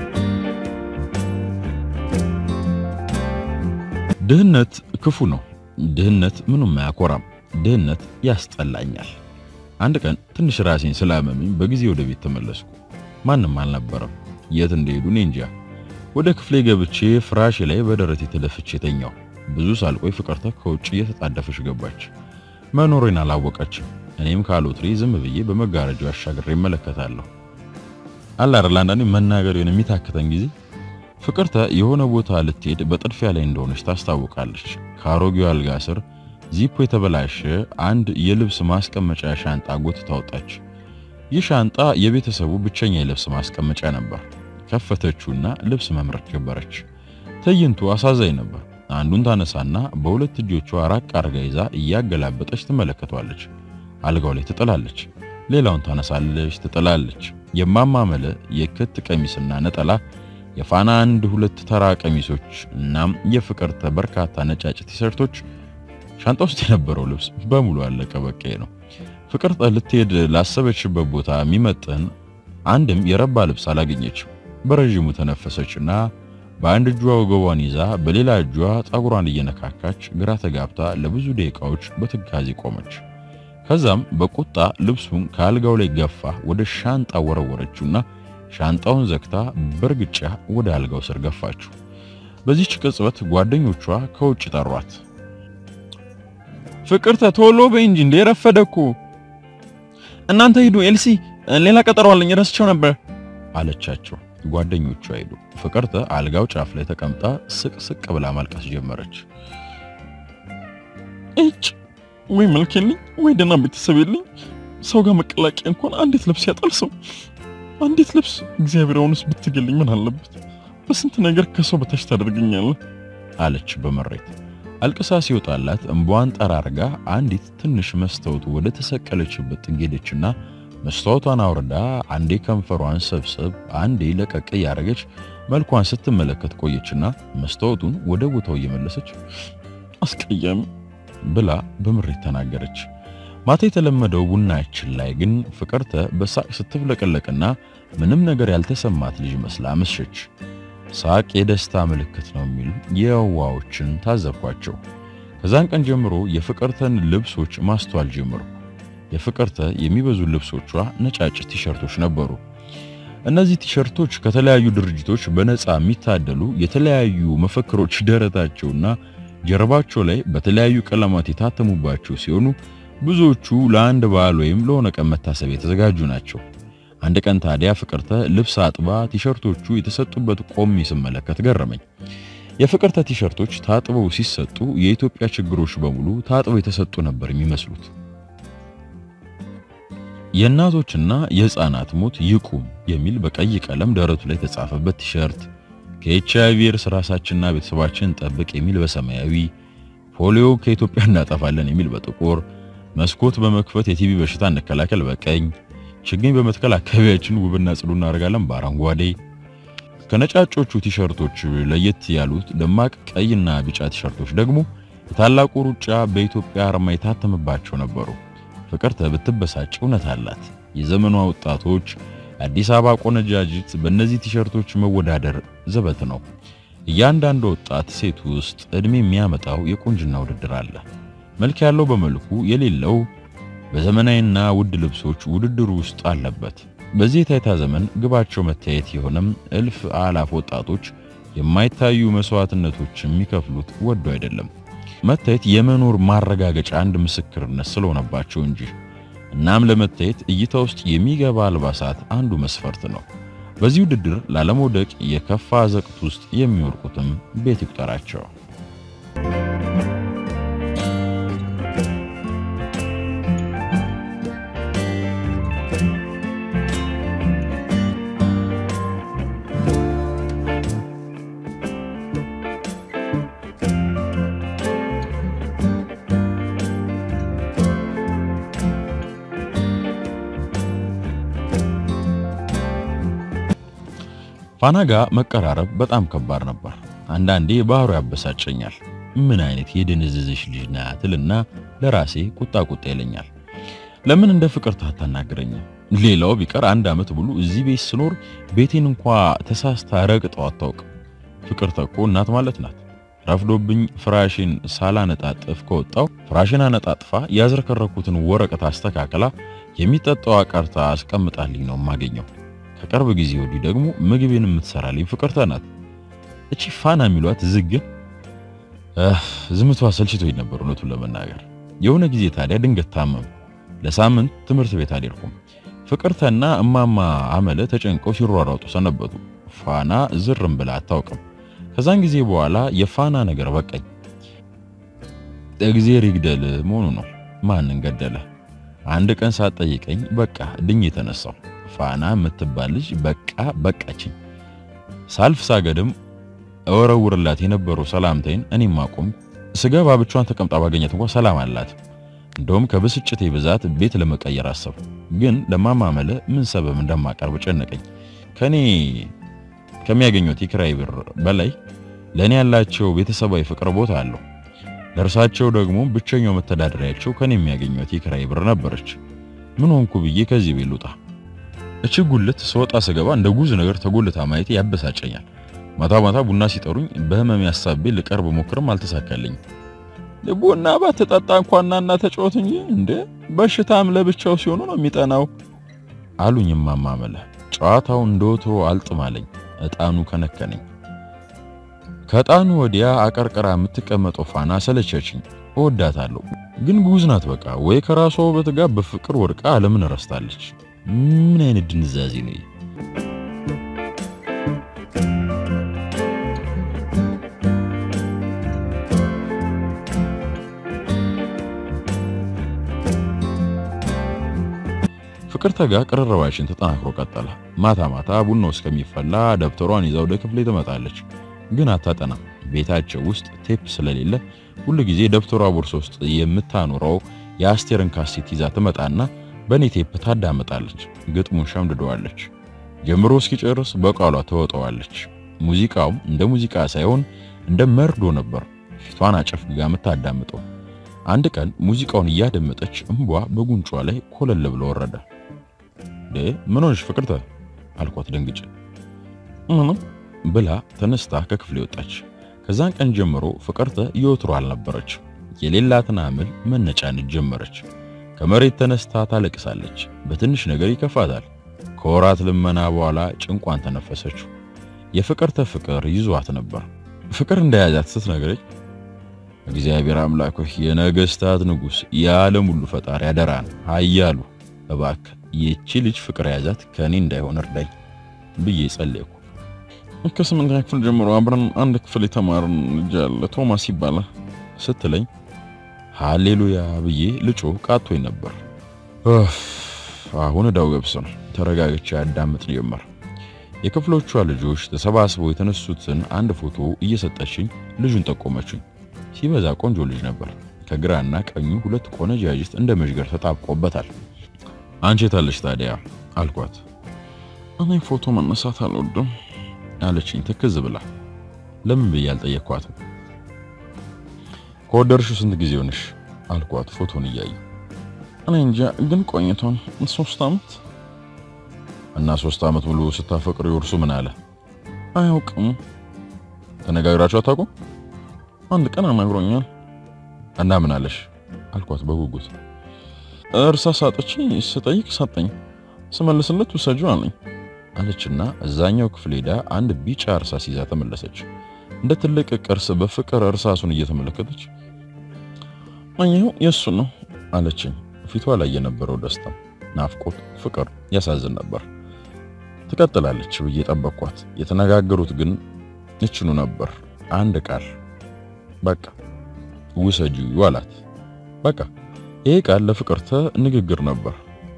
ድህነት ክፉ ነው። ድህነት ምኑም አያኮራም። ድህነት ያስጠላኛል። አንድ ቀን ትንሽ ራሴን ስላመመኝ በጊዜ ወደ ቤት ተመለስኩ። ማንም አልነበረም። የት እንደሄዱ እኔ እንጃ። ወደ ክፍሌ ገብቼ ፍራሽ ላይ በደረቴ ተደፍቼ ተኛው። ብዙ ሳልቆይ ፍቅርተ ከውጭ እየተጣደፈች ገባች። መኖሬን አላወቀችም። እኔም ካሎትሪ ዝም ብዬ በመጋረጃው አሻግሬ እመለከታለሁ። አላረላ አንዳንዴ መናገር የሆነ የሚታክተን ጊዜ ፍቅርተ የሆነ ቦታ ልትሄድ በጥድፊያ ላይ እንደሆነች ታስታውቃለች። ከአሮጌው አልጋ ስር ዚፖ የተበላሸ አንድ የልብስ ማስቀመጫ ሻንጣ ጎትታ ወጣች። ይህ ሻንጣ የቤተሰቡ ብቸኛ የልብስ ማስቀመጫ ነበር። ከፈተችውና ልብስ መምረጥ ጀመረች። ትዕይንቱ አሳዛኝ ነበር። አንዱን ታነሳና በሁለት እጆቿ ራቅ አርጋ ይዛ እያገላበጠች ትመለከቷለች። አልጋው ላይ ትጥላለች። ሌላውን ታነሳለች፣ ትጥላለች። የማማመለ የክት ቀሚስና ነጠላ፣ የፋና አንድ ሁለት ተራ ቀሚሶች እናም የፍቅርተ በርካታ ነጫጭ ቲሸርቶች ሻንጣ ውስጥ የነበረው ልብስ በሙሉ አለቀ። በቃ ነው። ፍቅርተ ልትሄድ ላሰበችበት ቦታ የሚመጥን አንድም የረባ ልብስ አላገኘችም። በረዥሙ ተነፈሰችና በአንድ እጇ ወገቧን ይዛ በሌላ እጇ ፀጉሯን እየነካካች ግራ ተጋብታ ለብዙ ደቂቃዎች በትካዜ ቆመች። ከዛም በቁጣ ልብሱን ከአልጋው ላይ ገፋ ወደ ሻንጣ ወረወረችውና ሻንጣውን ዘግታ በእርግጫ ወደ አልጋው ስር ገፋችው። በዚህች ቅጽበት ጓደኞቿ ከውጭ ጠሯት። ፍቅርተ ቶሎ በይ እንጂ እንደ ረፈደ እኮ። እናንተ ሂዱ፣ ኤልሲ ሌላ ቀጠሮ አለኝ ረስቸው ነበር አለቻቸው። ጓደኞቿ ሄዱ። ፍቅርተ አልጋው ጫፍ ላይ ተቀምጣ ስቅ ስቅ ብላ ማልቀስ ጀመረች። እጭ ወይ መልክ የለኝ ወይ ደህና ቤተሰብ የለኝ። ሰው ጋር መቀላቀያ እንኳን አንዲት ልብስ ያጣል ሰው። አንዲት ልብስ እግዚአብሔር አሁንስ ብትገልኝ ምን አለበት? በስንት ነገር ከሰው በታች ታደርገኛለህ አለች በመሬት አልቅሳ ሲወጣላት እንባዋን ጠራርጋ አንዲት ትንሽ መስታወት ወደ ተሰቀለችበት ጥግ ሄደችና መስታወቷን አውርዳ አንዴ ከንፈሯን ሰብሰብ አንዴ ለቀቅ እያደረገች መልኳን ስትመለከት ቆየችና መስታወቱን ወደ ቦታው እየመለሰች አስቀያሚ ብላ በምሬት ተናገረች። ማታ የተለመደው ቡናችን ላይ ግን ፍቅርተ በሳቅ ስትፍለቀለቅና ምንም ነገር ያልተሰማት ልጅ መስላ መሸች። ሳቅ የደስታ ምልክት ነው የሚሉ የዋዎችን ታዘብኳቸው። ከዛን ቀን ጀምሮ የፍቅርተን ልብሶች ማስተዋል ጀምሩ። የፍቅርተ የሚበዙ ልብሶቿ ነጫጭ ቲሸርቶች ነበሩ። እነዚህ ቲሸርቶች ከተለያዩ ድርጅቶች በነፃ የሚታደሉ የተለያዩ መፈክሮች ደረታቸውና ጀርባቸው ላይ በተለያዩ ቀለማት የታተሙባቸው ሲሆኑ ብዙዎቹ ለአንድ በዓል ወይም ለሆነ ቀን መታሰቢያ የተዘጋጁ ናቸው። አንድ ቀን ታዲያ ፍቅርተ ልብስ አጥባ ቲሸርቶቹ የተሰጡበት ቆሜ ስመለከት ገረመኝ። የፍቅርተ ቲሸርቶች ታጥበው ሲሰጡ የኢትዮጵያ ችግሮች በሙሉ ታጥበው የተሰጡ ነበር የሚመስሉት። የእናቶችና የሕፃናት ሞት ይቁም የሚል በቀይ ቀለም ደረቱ ላይ የተጻፈበት ቲሸርት፣ ከኤች አይ ቪ እርስ ራሳችንና ቤተሰባችንን ጠብቅ የሚል በሰማያዊ፣ ፖሊዮ ከኢትዮጵያ እናጠፋለን የሚል በጥቁር፣ መስኮት በመክፈት የቲቪ በሽታ እንከላከል በቀኝ ችግኝ በመትከል አካባቢያችን ውብና ጽዱ እናደርጋለን በአረንጓዴ። ከነጫጮቹ ቲሸርቶች ለየት ያሉት ደማቅ ቀይና ቢጫ ቲሸርቶች ደግሞ የታላቁ ሩጫ በኢትዮጵያ አርማ የታተመባቸው ነበሩ። ፍቅርተ ብትበሳጭ እውነት አላት። የዘመኗ ወጣቶች አዲስ አበባ ቆነጃጅት በእነዚህ ቲሸርቶች መወዳደር ዘበት ነው። እያንዳንዱ ወጣት ሴት ውስጥ እድሜ የሚያመጣው የቁንጅና ውድድር አለ። መልክ ያለው በመልኩ የሌለው በዘመናዊና ውድ ልብሶች ውድድሩ ውስጥ አለበት። በዚህ የታይታ ዘመን ግባቸው መታየት የሆነም እልፍ አላፍ ወጣቶች የማይታዩ መስዋዕትነቶች የሚከፍሉት ወዶ አይደለም፣ መታየት የመኖር ማረጋገጫ አንድ ምስክርነት ስለሆነባቸው እንጂ። እናም ለመታየት እይታ ውስጥ የሚገባ አልባሳት አንዱ መስፈርት ነው። በዚህ ውድድር ላለመውደቅ የከፋ ዘቅት ውስጥ የሚወድቁትም ቤት ይቁጠራቸው። ፋና ጋር መቀራረብ በጣም ከባድ ነበር። አንዳንዴ ባህሩ ያበሳጨኛል። ምን አይነት የደነዘዘች ልጅ ናትልና ለራሴ ቁጣ ቁጣ ይለኛል። ለምን እንደ ፍቅርተ አታናግረኝም? ሌላው ቢቀር አንድ ዓመት ሙሉ እዚህ ቤት ስኖር ቤቴን እንኳ ተሳስታ ረግጠው አታውቅም። ፍቅርተ እኮ እናት ማለት ናት። ረፍዶብኝ ፍራሽን ሳላነጣጥፍ ከወጣው ፍራሽን አነጣጥፋ ያዝረከረኩትን ወረቀት አስተካክላ የሚጠጣው አቀርታ አስቀምጣልኝ ነው የማገኘው። ከቅርብ ጊዜ ወዲህ ደግሞ ምግቤን የምትሰራልኝ ፍቅርተ ናት። እቺ ፋና የሚሏት ዝግን ዝምቷ ሰልችቶኝ ነበር እውነቱን ለመናገር። የሆነ ጊዜ ታዲያ ድንገት ታመም። ለሳምንት ትምህርት ቤት አልሄድኩም። ፍቅርተና እማማ አመለ ተጨንቀው ሲሯሯጡ ሰነበቱ። ፋና ዝርም ብላ አታውቅም። ከዛን ጊዜ በኋላ የፋና ነገር በቃኝ። እግዜር ይግደል መሆኑ ነው። ማንን ገደለ? አንድ ቀን ሳትጠይቀኝ በቃ ድኝ የተነሳው ፋና የምትባል ልጅ በቃ በቃችኝ። ሳልፍ ሳገድም እወረውርላት የነበረው ሰላምታይን እኔም አቆም። ስገባ ብቻዋን ተቀምጣ ባገኘት እንኳን ሰላም አላት። እንደውም ከብስጭቴ ብዛት ቤት ለመቀየር አሰብኩ። ግን ለማማመለ ምን ሰበብ እንደማቀርብ ጨነቀኝ። ከኔ ከሚያገኙት የኪራይ ብር በላይ ለኔ ያላቸው ቤተሰባዊ ፍቅር ቦታ አለው። ለእርሳቸው ደግሞ ብቸኛው መተዳደሪያቸው ከኔ የሚያገኙት የኪራይ ብር ነበረች። ምን ሆንኩ ብዬ ከዚህ ቤት ልውጣ? እቺ ጉልት ስወጣ ስገባ እንደ ጉዝ ነገር ተጎልታ ማየት ያበሳጨኛል። ማታ ማታ ቡና ሲጠሩኝ በህመም ያሳቤ ልቀርብ ሞክርም አልተሳካልኝም። ቡና ባትጠጣ እንኳን ናና ተጫወት እንጂ እንዴ በሽታም ለብቻው ሲሆኑ ነው የሚጠናው አሉኝ እማማ መለ። ጨዋታው እንደወትሮ አልጥማለኝ፣ እጣኑ ከነከነኝ። ከእጣኑ ወዲያ አቀርቅራ የምትቀመጠው ፋና ሰለቸችኝ። እወዳታለሁ ግን ጉዝ ናት። በቃ ወይ ከራሷ ውበት ጋር በፍቅር ወድቃ ዓለምን ረስታለች። ምን አይነት ድንዛዜ ነው? ፍቅርተ ጋር ቅርርባችን ተጠናክሮ ቀጠለ። ማታ ማታ ቡናው እስከሚፈላ ደብተሯን ይዛ ወደ ክፍሌ ትመጣለች። ግን አታጠናም። ቤታቸው ውስጥ ቴፕ ስለሌለ ሁሉ ጊዜ ደብተሯ ቦርሳ ውስጥ የምታኖረው የአስቴርን ካሴት ይዛ ትመጣና በኔ ቴፕ ታዳምጣለች። ግጥሙን ሸምድደዋለች። ጀምሮ እስኪጨርስ በቃሏ ተወጠዋለች። ሙዚቃውም እንደ ሙዚቃ ሳይሆን እንደ መርዶ ነበር ፊቷን አጨፍግጋ የምታዳምጠው። አንድ ቀን ሙዚቃውን እያደመጠች እንቧ በጉንጯ ላይ ኮለል ብሎ ወረደ። ደ ምን ሆንሽ ፍቅርተ አልኳት ደንግጬ። ምንም ብላ ተነስታ ከክፍሌ ወጣች። ከዛን ቀን ጀምሮ ፍቅርተ የወትሮ አልነበረች። የሌላትን አምል መነጫነጭ ጀመረች። ከመሬት ተነስታ ታለቅሳለች። በትንሽ ነገር ይከፋታል። ከወራት ልመና በኋላ ጭንቋን ተነፈሰችው። የፍቅርተ ፍቅር ይዟት ነበር። ፍቅር እንደያዛት ስትነግረኝ እግዚአብሔር አምላክ ሆይ የነገስታት ንጉሥ የዓለም ሁሉ ፈጣሪ አደራን ኃያሉ እባክህ ይቺ ልጅ ፍቅር ያዛት ከኔ እንዳይሆን እርዳኝ ብዬ ጸለይኩ። ከስምንተኛ ክፍል ጀምሮ አብረን አንድ ክፍል የተማርን ልጅ አለ ቶማስ ይባላል ስትለኝ ሃሌሉያ ብዬ ልጮ ቃቶኝ ነበር። አሁን እዳው ገብስ ነው። ተረጋግቼ ያዳምጥ ጀመር። የክፍሎቿ ልጆች ተሰባስበው የተነሱትን አንድ ፎቶ እየሰጠችኝ ልጁን ጠቆመችኝ። ሲበዛ ቆንጆ ልጅ ነበር። ከግራና ቀኙ ሁለት ቆነጃጅት እንደ መዥገር ተጣብቆበታል። አንቺ የታለሽ ታዲያ አልኳት። እኔ ፎቶ መነሳት አልወድም አለችኝ ትክዝ ብላ። ለምን ብዬ አልጠየኳትም። ከወደድሽው ስንት ጊዜ ሆነሽ አልኳት ፎቶን እያየ እኔ እንጃ ግን ቆይቷን ሶስት ዓመት እና ሶስት ዓመት ሙሉ ስታፈቅሩ እርሱ ምን አለ? አያውቅም። ተነጋግራችሁ አታውቁም? አንድ ቀን አናግሮኛል። እና ምን አለሽ አልኳት በጉጉት። እርሳስ አጥቼ ስጠይቅ ሰጠኝ፣ ስመልስለት ውሰጂው አለኝ አለችና እዛኛው ክፍል ሄዳ አንድ ቢጫ እርሳስ ይዛ ተመለሰች። እንደ ትልቅ ቅርስ በፍቅር እርሳሱን እየተመለከተች አየሁ የእሱ ነው አለችኝ። ፊቷ ላይ የነበረው ደስታ፣ ናፍቆት፣ ፍቅር ያሳዝን ነበር። ትቀጥላለች ብዬ ጠበቅኳት። የተነጋገሩት ግን እችኑ ነበር። አንድ ቃል በቃ ውሰጂው አላት። በቃ ይሄ ቃል ለፍቅርተ ንግግር ነበር።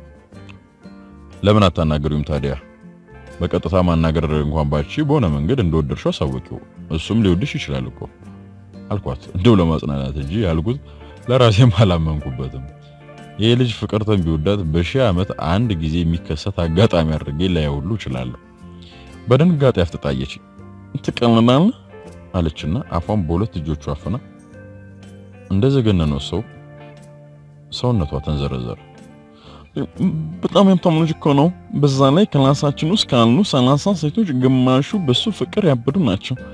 ለምን አታናገሪውም ታዲያ? በቀጥታ ማናገር እንኳን ባቺ በሆነ መንገድ እንደወደድሽው አሳወቂው፣ እሱም ሊወድሽ ይችላል እኮ አልኳት። እንደው ለማጽናናት እንጂ ያልኩት ለራሴም አላመንኩበትም። ይሄ ልጅ ፍቅርተን ቢወዳት በሺህ ዓመት አንድ ጊዜ የሚከሰት አጋጣሚ አድርጌ ላየው ሁሉ እችላለሁ። በድንጋጤ አፍጥጣየች። ትቀልናለህ አለችና አፏን በሁለት እጆቿ አፍና እንደዘገነነው ሰው ሰውነቷ ተንዘረዘረ። በጣም የሀብታም ልጅ እኮ ነው። በዛ ላይ ክላሳችን ውስጥ ካሉ ሰላሳ ሴቶች ግማሹ በሱ ፍቅር ያበዱ ናቸው።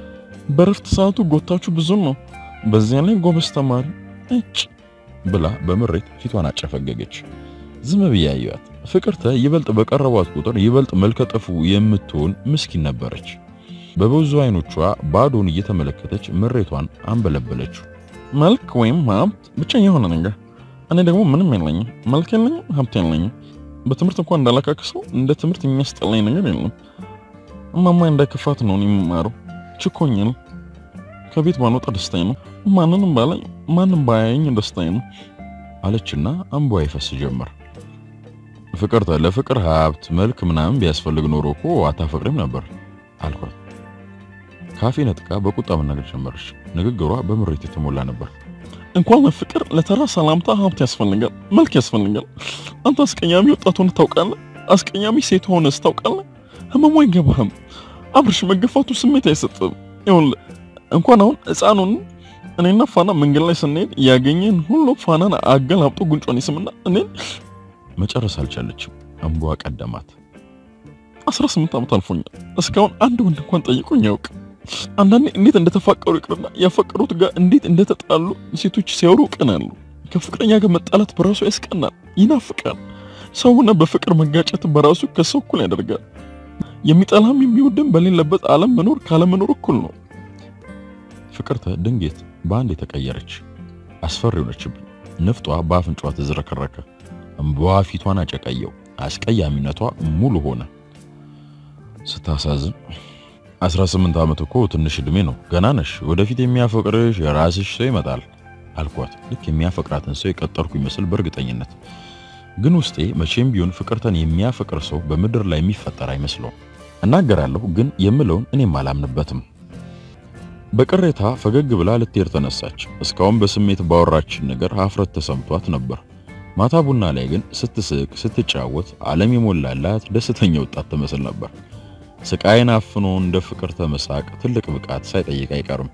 በረፍት ሰዓቱ ጎታችሁ ብዙ ነው። በዚያ ላይ ጎበዝ ተማሪ እጭ ብላ በምሬት ፊቷን አጨፈገገች። ዝም ብዬ አየኋት። ፍቅርተ ይበልጥ በቀረቧት ቁጥር ይበልጥ መልከጠፉ የምትሆን ምስኪን ነበረች። በብዙ አይኖቿ ባዶን እየተመለከተች ምሬቷን አንበለበለችው። መልክ ወይም ሀብት ብቻ የሆነ ነገር። እኔ ደግሞ ምንም የለኝም፣ መልክ የለኝም፣ ሀብት የለኝም። በትምህርት እንኳን እንዳላካክሰው እንደ ትምህርት የሚያስጠላኝ ነገር የለም። እማማ እንዳይከፋት ነው የምማረው። ችኮኛል። ከቤት ባልወጣ ደስታዬ ነው። ማንንም ባላይ ማንም ባያየኝ ደስታዬ ነው አለችና እንቧ ይፈስ ጀመር። ፍቅርተ ለፍቅር ሀብት መልክ ምናምን ቢያስፈልግ ኖሮ እኮ አታፈቅሪም ነበር አልኳት። ካፌ ነጥቃ በቁጣ መናገር ጀመረች። ንግግሯ በምሬት የተሞላ ነበር። እንኳን ለፍቅር ለተራ ሰላምታ ሀብት ያስፈልጋል፣ መልክ ያስፈልጋል። አንተ አስቀያሚ ወጣት ሆነህ ታውቃለህ? አስቀያሚ ሴት ሆነህ ታውቃለህ? ህመሙ አይገባህም። አብርሽ መገፋቱ ስሜት አይሰጥም። ይኸውልህ እንኳን አሁን ሕፃኑን እኔና ፋና መንገድ ላይ ስንሄድ ያገኘን ሁሉ ፋናን አገላብጦ ጉንጯን ይስምና እኔን መጨረስ አልቻለችም። እንቧ ቀደማት። 18 ዓመት አልፎኛል። እስካሁን አንድ ወንድ እንኳን ጠይቆኝ ያውቅ። አንዳንዴ እንዴት እንደተፋቀሩ ይቅርና ያፈቀሩት ጋር እንዴት እንደተጣሉ ሴቶች ሲያወሩ ቀናሉ። ከፍቅረኛ ጋር መጣላት በራሱ ያስቀናል፣ ይናፍቃል። ሰውና በፍቅር መጋጨት በራሱ ከሰው እኩል ያደርጋል። የሚጠላም የሚወድም በሌለበት ዓለም መኖር ካለመኖር እኩል ነው። ፍቅርተ ድንጌት በአንድ የተቀየረች አስፈሪ ሆነችብኝ። ንፍጧ በአፍንጫዋ ተዝረከረከ። እምባዋ ፊቷን አጨቀየው። አስቀያሚነቷ ሙሉ ሆነ። ስታሳዝን 18 ዓመት እኮ ትንሽ ዕድሜ ነው። ገና ነሽ። ወደፊት የሚያፈቅርሽ የራስሽ ሰው ይመጣል አልኳት። ልክ የሚያፈቅራትን ሰው የቀጠርኩ ይመስል በእርግጠኝነት ግን ውስጤ መቼም ቢሆን ፍቅርተን የሚያፈቅር ሰው በምድር ላይ የሚፈጠር አይመስለውም። እናገራለሁ፣ ግን የምለውን እኔም አላምንበትም። በቅሬታ ፈገግ ብላ ልትሄድ ተነሳች። እስካሁን በስሜት ባወራችን ነገር ሀፍረት ተሰምቷት ነበር። ማታ ቡና ላይ ግን ስትስቅ ስትጫወት ዓለም የሞላላት ደስተኛ ወጣት ትመስል ነበር። ስቃይን አፍኖ እንደ ፍቅርተ መሳቅ ትልቅ ብቃት ሳይጠይቅ አይቀርም።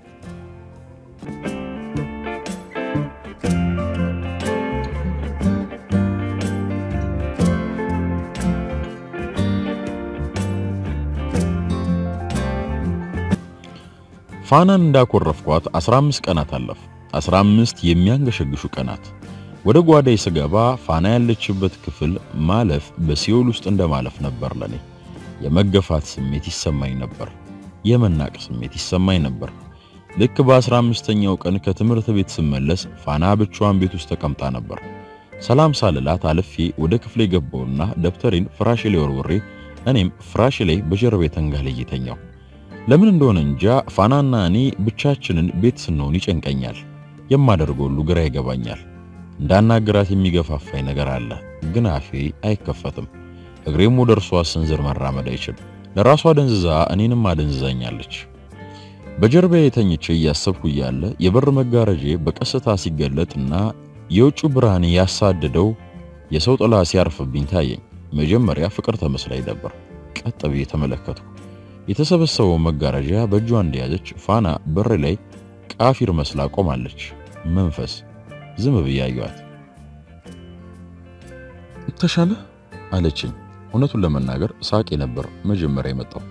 ፋናን እንዳኮረፍኳት 15 ቀናት አለፉ። 15 የሚያንገሸግሹ ቀናት። ወደ ጓዳይ ስገባ ፋና ያለችበት ክፍል ማለፍ በሲኦል ውስጥ እንደማለፍ ነበር ለኔ። የመገፋት ስሜት ይሰማኝ ነበር። የመናቅ ስሜት ይሰማኝ ነበር። ልክ በ15ኛው ቀን ከትምህርት ቤት ስመለስ ፋና ብቻዋን ቤት ውስጥ ተቀምጣ ነበር። ሰላም ሳልላት አልፌ ወደ ክፍሌ ገባውና ደብተሬን ፍራሽ ላይ ወርውሬ እኔም ፍራሽ ላይ በጀርባዬ ተንጋልዬ ተኛው። ለምን እንደሆነ እንጃ ፋናና እኔ ብቻችንን ቤት ስንሆን ይጨንቀኛል። የማደርገው ሁሉ ግራ ይገባኛል። እንዳናገራት የሚገፋፋኝ ነገር አለ፣ ግን አፌ አይከፈትም። እግሬም ወደ እርሷ ስንዝር መራመድ አይችል። ለራሷ ደንዝዛ እኔንም አደንዝዛኛለች። በጀርባዬ ተኝቼ እያሰብኩ እያለ የበር መጋረጄ በቀስታ ሲገለጥና የውጭ ብርሃን ያሳደደው የሰው ጥላ ሲያርፍብኝ ታየኝ። መጀመሪያ ፍቅር ተመስላኝ ነበር። ቀጥ ብዬ ተመለከትኩ። የተሰበሰበው መጋረጃ በእጇ እንደያዘች ፋና በር ላይ ቃፊር መስላ ቆማለች። መንፈስ ዝም ብዬ አየኋት። ተሻለ አለችኝ። እውነቱን ለመናገር ሳቄ ነበር መጀመሪያ የመጣው።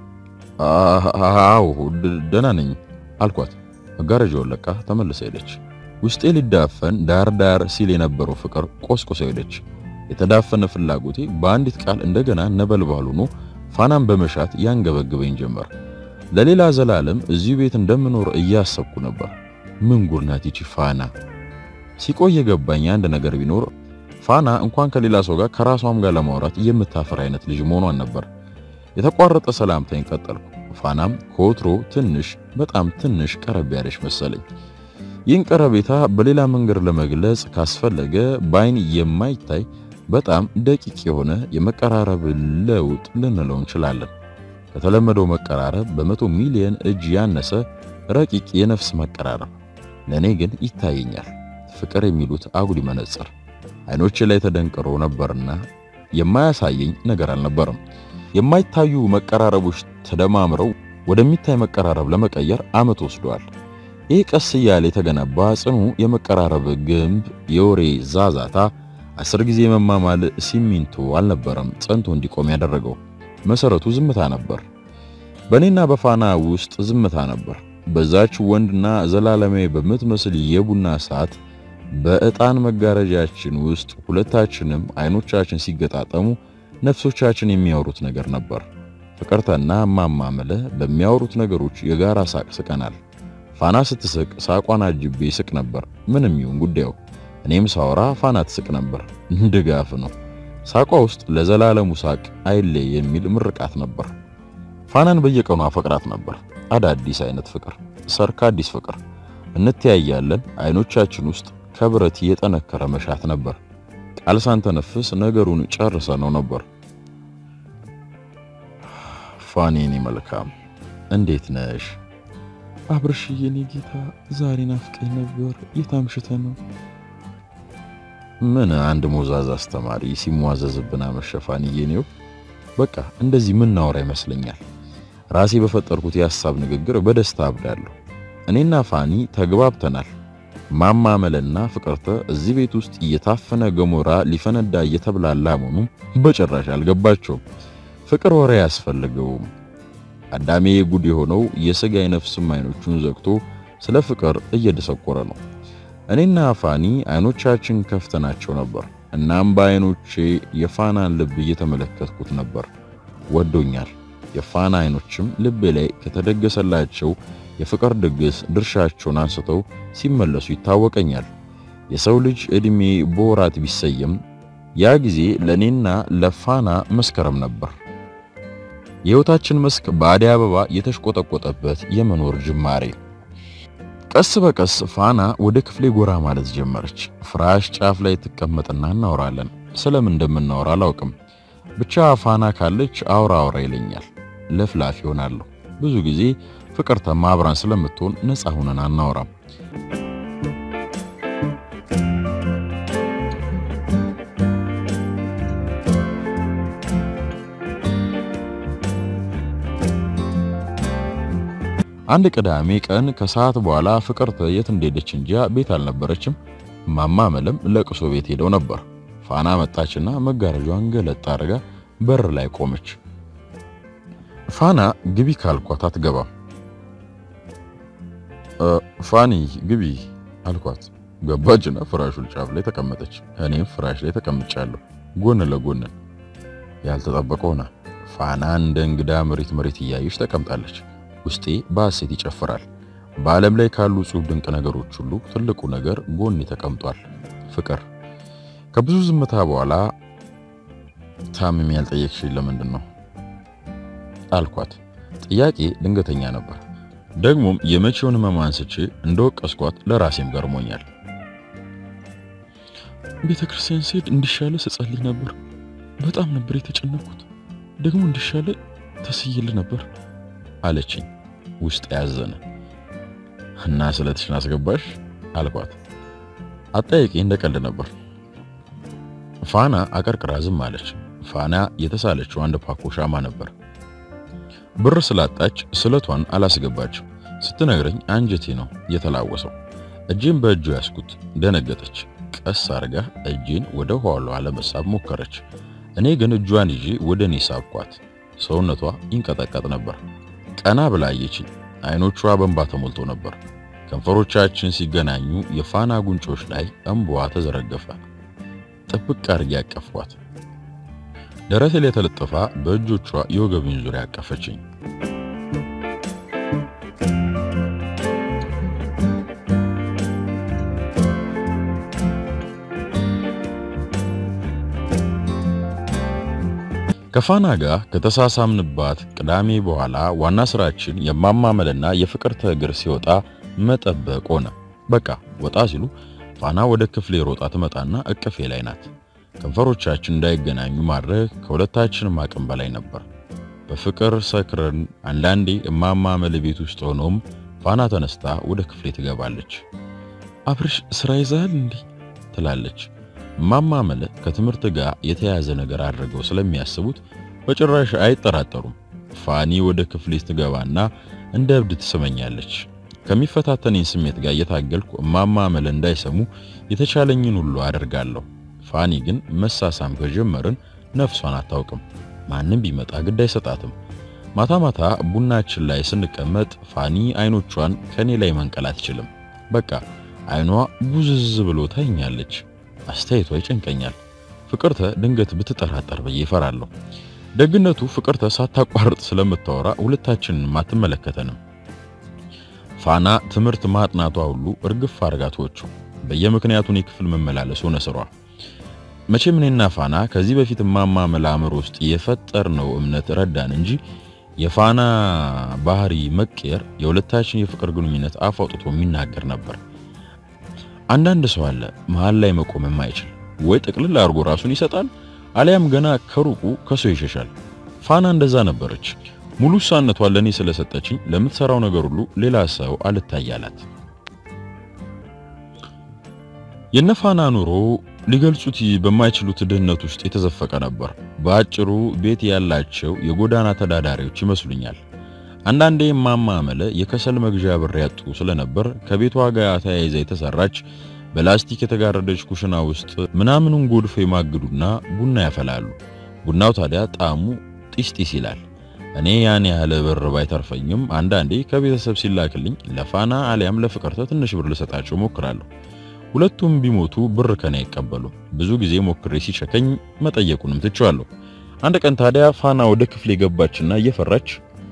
አዎ ደህና ነኝ አልኳት። መጋረጃውን ለቃ ተመልሳ ሄደች። ውስጤ ሊዳፈን ዳር ዳር ሲል የነበረው ፍቅር ቆስቆሰ ሄደች። የተዳፈነ ፍላጎቴ በአንዲት ቃል እንደገና ነበልባል ሆኖ ፋናን በመሻት ያንገበግበኝ ጀመር። ለሌላ ዘላለም እዚሁ ቤት እንደምኖር እያሰብኩ ነበር። ምን ጉድ ናት ይቺ ፋና! ሲቆይ የገባኝ አንድ ነገር ቢኖር ፋና እንኳን ከሌላ ሰው ጋር ከራሷም ጋር ለማውራት የምታፈር አይነት ልጅ መሆኗን ነበር። የተቋረጠ ሰላምታኝ ቀጠልኩ። ፋናም ከወትሮ ትንሽ በጣም ትንሽ ቀረብ ያለች መሰለኝ። ይህን ቀረቤታ በሌላ መንገድ ለመግለጽ ካስፈለገ በአይን የማይታይ በጣም ደቂቅ የሆነ የመቀራረብ ለውጥ ልንለው እንችላለን። ከተለመደው መቀራረብ በመቶ ሚሊዮን እጅ ያነሰ ረቂቅ የነፍስ መቀራረብ ለእኔ ግን ይታየኛል። ፍቅር የሚሉት አጉሊ መነጽር አይኖቼ ላይ ተደንቅሮ ነበርና የማያሳየኝ ነገር አልነበረም። የማይታዩ መቀራረቦች ተደማምረው ወደሚታይ መቀራረብ ለመቀየር ዓመት ወስደዋል። ይህ ቀስ እያለ የተገነባ ጽኑ የመቀራረብ ግንብ የወሬ ዛዛታ አስር ጊዜ መማማል ሲሚንቶ አልነበረም ጸንቶ እንዲቆም ያደረገው። መሰረቱ ዝምታ ነበር። በእኔና በፋና ውስጥ ዝምታ ነበር። በዛች ወንድና ዘላለማዊ በምትመስል የቡና ሰዓት በዕጣን መጋረጃችን ውስጥ ሁለታችንም አይኖቻችን ሲገጣጠሙ ነፍሶቻችን የሚያወሩት ነገር ነበር። ፍቅርተና እማማ መለ በሚያወሩት ነገሮች የጋራ ሳቅ ስቀናል። ፋና ስትስቅ ሳቋን አጅቤ ስቅ ነበር። ምንም ይሁን ጉዳዩ፣ እኔም ሳወራ ፋና ትስቅ ነበር። ድጋፍ ነው። ሳቋ ውስጥ ለዘላለሙ ሳቅ አይለይ የሚል ምርቃት ነበር። ፋናን በየቀኑ አፈቅራት ነበር። አዳዲስ አይነት ፍቅር፣ ሰርክ አዲስ ፍቅር። እንተያያለን። አይኖቻችን ውስጥ ከብረት የጠነከረ መሻት ነበር። ቃል ሳንተነፍስ ነገሩን ጨርሰ ነው ነበር። ፋኔኔ መልካም እንዴት ነሽ? አብርሽ የኔ ጌታ ዛሬ ናፍቀኝ ነበር። የታምሽተ ነው? ምን አንድ ሞዛዝ አስተማሪ ሲሟዘዝብን አመሸ። ፋንዬ ነው በቃ እንደዚህ ምናወራ ይመስለኛል። ራሴ በፈጠርኩት የሐሳብ ንግግር በደስታ አብዳለሁ። እኔና ፋኒ ተግባብተናል። ማማመልና ፍቅርተ እዚህ ቤት ውስጥ እየታፈነ ገሞራ ሊፈነዳ እየተብላላ መሆኑ በጭራሽ አልገባቸውም። ፍቅር ወሬ አያስፈልገውም። አዳሜ ጉድ የሆነው የሥጋ የነፍስም አይኖቹን ዘግቶ ስለ ፍቅር እየደሰቆረ ነው። እኔና ፋኒ አይኖቻችን ከፍተናቸው ነበር። እናም በአይኖቼ የፋናን ልብ እየተመለከትኩት ነበር። ወዶኛል። የፋና አይኖችም ልቤ ላይ ከተደገሰላቸው የፍቅር ድግስ ድርሻቸውን አንስተው ሲመለሱ ይታወቀኛል። የሰው ልጅ ዕድሜ በወራት ቢሰየም ያ ጊዜ ለእኔና ለፋና መስከረም ነበር። የሕይወታችን መስክ በአደይ አበባ የተሽቆጠቆጠበት የመኖር ጅማሬ። ቀስ በቀስ ፋና ወደ ክፍሌ ጎራ ማለት ጀመረች። ፍራሽ ጫፍ ላይ ትቀመጥና እናወራለን። ስለምን እንደምናወራ አላውቅም። ብቻ ፋና ካለች አውራ አውራ ይለኛል። ለፍላፊ ይሆናለሁ። ብዙ ጊዜ ፍቅርተማ አብራን ስለምትሆን ነፃ ሆነን አናወራም። አንድ ቅዳሜ ቀን ከሰዓት በኋላ ፍቅርተ የት እንደሄደች እንጃ ቤት አልነበረችም። ማማ መለም ለቅሶ ቤት ሄደው ነበር። ፋና መጣችና መጋረጃዋን ገለጥ አድርጋ በር ላይ ቆመች። ፋና ግቢ ካልኳት አትገባም። ፋኒ ግቢ አልኳት። ገባችና ፍራሹን ጫፍ ላይ ተቀመጠች። እኔም ፍራሽ ላይ ተቀምጫለሁ ጎን ለጎን። ያልተጠበቀ ሆነ። ፋና እንደ እንግዳ መሬት መሬት እያየች ተቀምጣለች። ውስጤ በሐሴት ይጨፍራል። በዓለም ላይ ካሉ ጽሑፍ ድንቅ ነገሮች ሁሉ ትልቁ ነገር ጎኔ ተቀምጧል፣ ፍቅር። ከብዙ ዝምታ በኋላ ታምሜ ያልጠየቅሽኝ ለምንድን ነው አልኳት። ጥያቄ ድንገተኛ ነበር። ደግሞም የመቼውን ሕመም አንስቼ እንደወቀስኳት ለራሴም ገርሞኛል። ቤተ ክርስቲያን ስሄድ እንዲሻለ ስጸልይ ነበር። በጣም ነበር የተጨነኩት። ደግሞ እንዲሻለ ተስይል ነበር አለችኝ። ውስጥ ያዘነ እና ስለትሽን አስገባሽ አልኳት። አጠያቂ እንደ ቀልድ ነበር። ፋና አቀርቅራ ዝም አለች። ፋና የተሳለችው አንድ ፓኮ ሻማ ነበር። ብር ስላጣች ስለቷን አላስገባችም። ስትነግረኝ አንጀቴ ነው የተላወሰው። እጄን በእጁ ያስኩት። ደነገጠች። ቀስ አርጋ እጄን ወደ ኋላዋ ለመሳብ ሞከረች። እኔ ግን እጇን ይዤ ወደ እኔ ሳብኳት። ሰውነቷ ይንቀጠቀጥ ነበር። ቀና ብላ አየችኝ። አይኖቿ በእንባ ተሞልቶ ነበር። ከንፈሮቻችን ሲገናኙ የፋና ጉንጮች ላይ እንባዋ ተዘረገፈ። ጥብቅ አድርጌ ያቀፍኳት። ደረቴ ላይ ተለጥፋ በእጆቿ የወገቤን ዙሪያ ያቀፈችኝ። ከፋና ጋር ከተሳሳምንባት ቅዳሜ በኋላ ዋና ስራችን የማማመልና የፍቅርተ እግር ሲወጣ መጠበቅ ሆነ። በቃ ወጣ ሲሉ ፋና ወደ ክፍሌ ሮጣ ትመጣና እቅፌ ላይ ናት። ከንፈሮቻችን እንዳይገናኙ ማድረግ ከሁለታችንም አቅም በላይ ነበር። በፍቅር ሰክረን አንዳንዴ እማማመል ቤት ውስጥ ሆኖም ፋና ተነስታ ወደ ክፍሌ ትገባለች። አብርሽ ስራ ይዛል እንዴ ትላለች። እማማመል ከትምህርት ጋር የተያያዘ ነገር አድርገው ስለሚያስቡት በጭራሽ አይጠራጠሩም። ፋኒ ወደ ክፍሌ ትገባና እንደ እብድ ትስመኛለች። ከሚፈታተነኝ ስሜት ጋር እየታገልኩ እማማመል እንዳይሰሙ የተቻለኝን ሁሉ አደርጋለሁ። ፋኒ ግን መሳሳም ከጀመርን ነፍሷን አታውቅም። ማንም ቢመጣ ግድ አይሰጣትም። ማታ ማታ ቡናችን ላይ ስንቀመጥ ፋኒ አይኖቿን ከኔ ላይ መንቀል አትችልም። በቃ አይኗ ቡዝዝ ብሎ ታይኛለች። አስተያየቷ ይጨንቀኛል። ፍቅርተ ድንገት ብትጠራጠር ብዬ እፈራለሁ። ደግነቱ ፍቅርተ ሳታቋርጥ ስለምታወራ ሁለታችንን አትመለከተንም። ፋና ትምህርት ማጥናቷ ሁሉ እርግፍ አርጋቶቹ በየምክንያቱን የክፍል መመላለስ ሆነ ስሯ። መቼም እኔና ፋና ከዚህ በፊት እማማ መላምር ውስጥ የፈጠርነው እምነት ረዳን እንጂ የፋና ባህሪ መቀየር የሁለታችን የፍቅር ግንኙነት አፍ አውጥቶ የሚናገር ነበር። አንዳንድ ሰው አለ መሃል ላይ መቆም የማይችል ወይ ጥቅልል አድርጎ ራሱን ይሰጣል፣ አሊያም ገና ከሩቁ ከሰው ይሸሻል። ፋና እንደዛ ነበረች። ሙሉ ሳነቷን ለኔ ስለሰጠችኝ ለምትሰራው ነገር ሁሉ ሌላ ሰው አልታያላት። የነፋና ኑሮ ሊገልጹት በማይችሉት ድህነት ውስጥ የተዘፈቀ ነበር። በአጭሩ ቤት ያላቸው የጎዳና ተዳዳሪዎች ይመስሉኛል። አንዳንዴ እማማ አመለ የከሰል መግዣ ብር ያጡ ስለነበር ከቤቷ ጋር ተያይዛ የተሰራች በላስቲክ የተጋረደች ኩሽና ውስጥ ምናምኑን ጎድፎ የማግዱና ቡና ያፈላሉ። ቡናው ታዲያ ጣዕሙ ጢስ ጢስ ይላል። እኔ ያን ያህል ብር ባይተርፈኝም አንዳንዴ ከቤተሰብ ሲላክልኝ ለፋና አሊያም ለፍቅርተ ትንሽ ብር ልሰጣቸው ሞክራለሁ። ሁለቱም ቢሞቱ ብር ከኔ አይቀበሉ። ብዙ ጊዜ ሞክሬ ሲቸከኝ መጠየቁንም ትቼዋለሁ። አንድ ቀን ታዲያ ፋና ወደ ክፍሌ ገባችና እየፈራች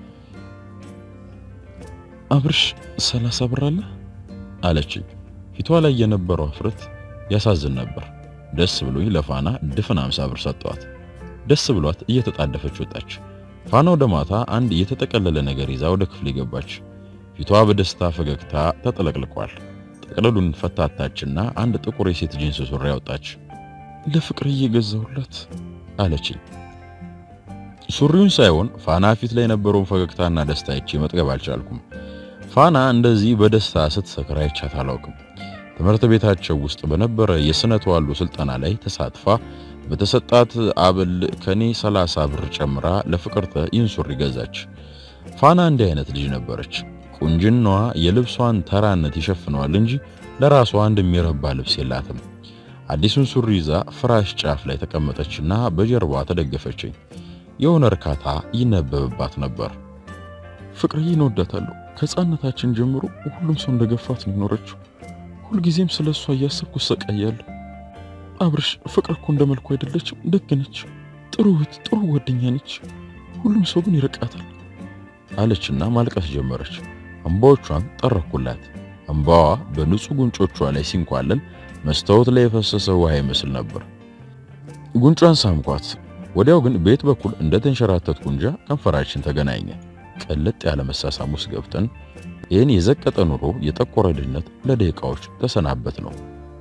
አብርሽ ሰላሳ ብር አለ አለችኝ። ፊቷ ላይ የነበረው አፍረት ያሳዝን ነበር። ደስ ብሎኝ ለፋና ድፍን አምሳ ብር ሰጠዋት። ደስ ብሏት እየተጣደፈች ወጣች። ፋና ወደ ማታ አንድ የተጠቀለለ ነገር ይዛ ወደ ክፍሌ ገባች። ፊቷ በደስታ ፈገግታ ተጠለቅልቋል። ጠቅለሉን ፈታታችና አንድ ጥቁር የሴት ጂንስ ሱሪ ያወጣች። ለፍቅር እየገዛሁላት አለችኝ። ሱሪውን ሳይሆን ፋና ፊት ላይ የነበረውን ፈገግታና ደስታ አይቼ መጥገብ አልቻልኩም። ፋና እንደዚህ በደስታ ስትሰክር አይቻት አላውቅም። ትምህርት ቤታቸው ውስጥ በነበረ የስነ ተዋልዶ ስልጠና ላይ ተሳትፋ በተሰጣት አበል ከኔ 30 ብር ጨምራ ለፍቅርተ ይህን ሱሪ ገዛች። ፋና እንዲህ አይነት ልጅ ነበረች። ቁንጅናዋ የልብሷን ተራነት ይሸፍነዋል እንጂ ለራሷ አንድ የሚረባ ልብስ የላትም። አዲሱን ሱሪ ይዛ ፍራሽ ጫፍ ላይ ተቀመጠችና በጀርባ ተደገፈችኝ። የሆነ እርካታ ይነበብባት ነበር። ፍቅርዬን እወዳታለሁ። ከሕፃንነታችን ጀምሮ ሁሉም ሰው እንደገፋት ነው የኖረችው። ሁልጊዜም ስለ እሷ እያሰብኩ እሰቃያለሁ። አብርሽ ፍቅር እኮ እንደ መልኩ አይደለችም። ደግ ነች፣ ጥሩ እህት፣ ጥሩ ጓደኛ ነች። ሁሉም ሰው ግን ይርቃታል አለችና ማልቀስ ጀመረች። እንባዎቿን ጠረኩላት። እንባዋ በንጹህ ጉንጮቿ ላይ ሲንኳለል መስታወት ላይ የፈሰሰ ውሃ ይመስል ነበር። ጉንጯን ሳምኳት። ወዲያው ግን ቤት በኩል እንደተንሸራተት ጉንጃ ከንፈራችን ተገናኘ። ቀለጥ ያለ መሳሳም ውስጥ ገብተን ይህን የዘቀጠ ኑሮ የጠቆረ ድህነት ለደቂቃዎች ተሰናበት ነው።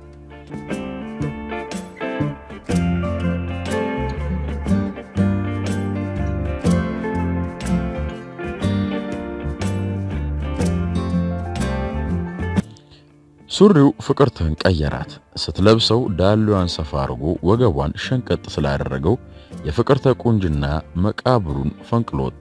ሱሪው ፍቅርተን ቀየራት። ስትለብሰው ዳሌዋን ሰፋ አድርጎ ወገቧን ሸንቀጥ ስላደረገው የፍቅርተ ቁንጅና መቃብሩን ፈንቅሎ ወጣ።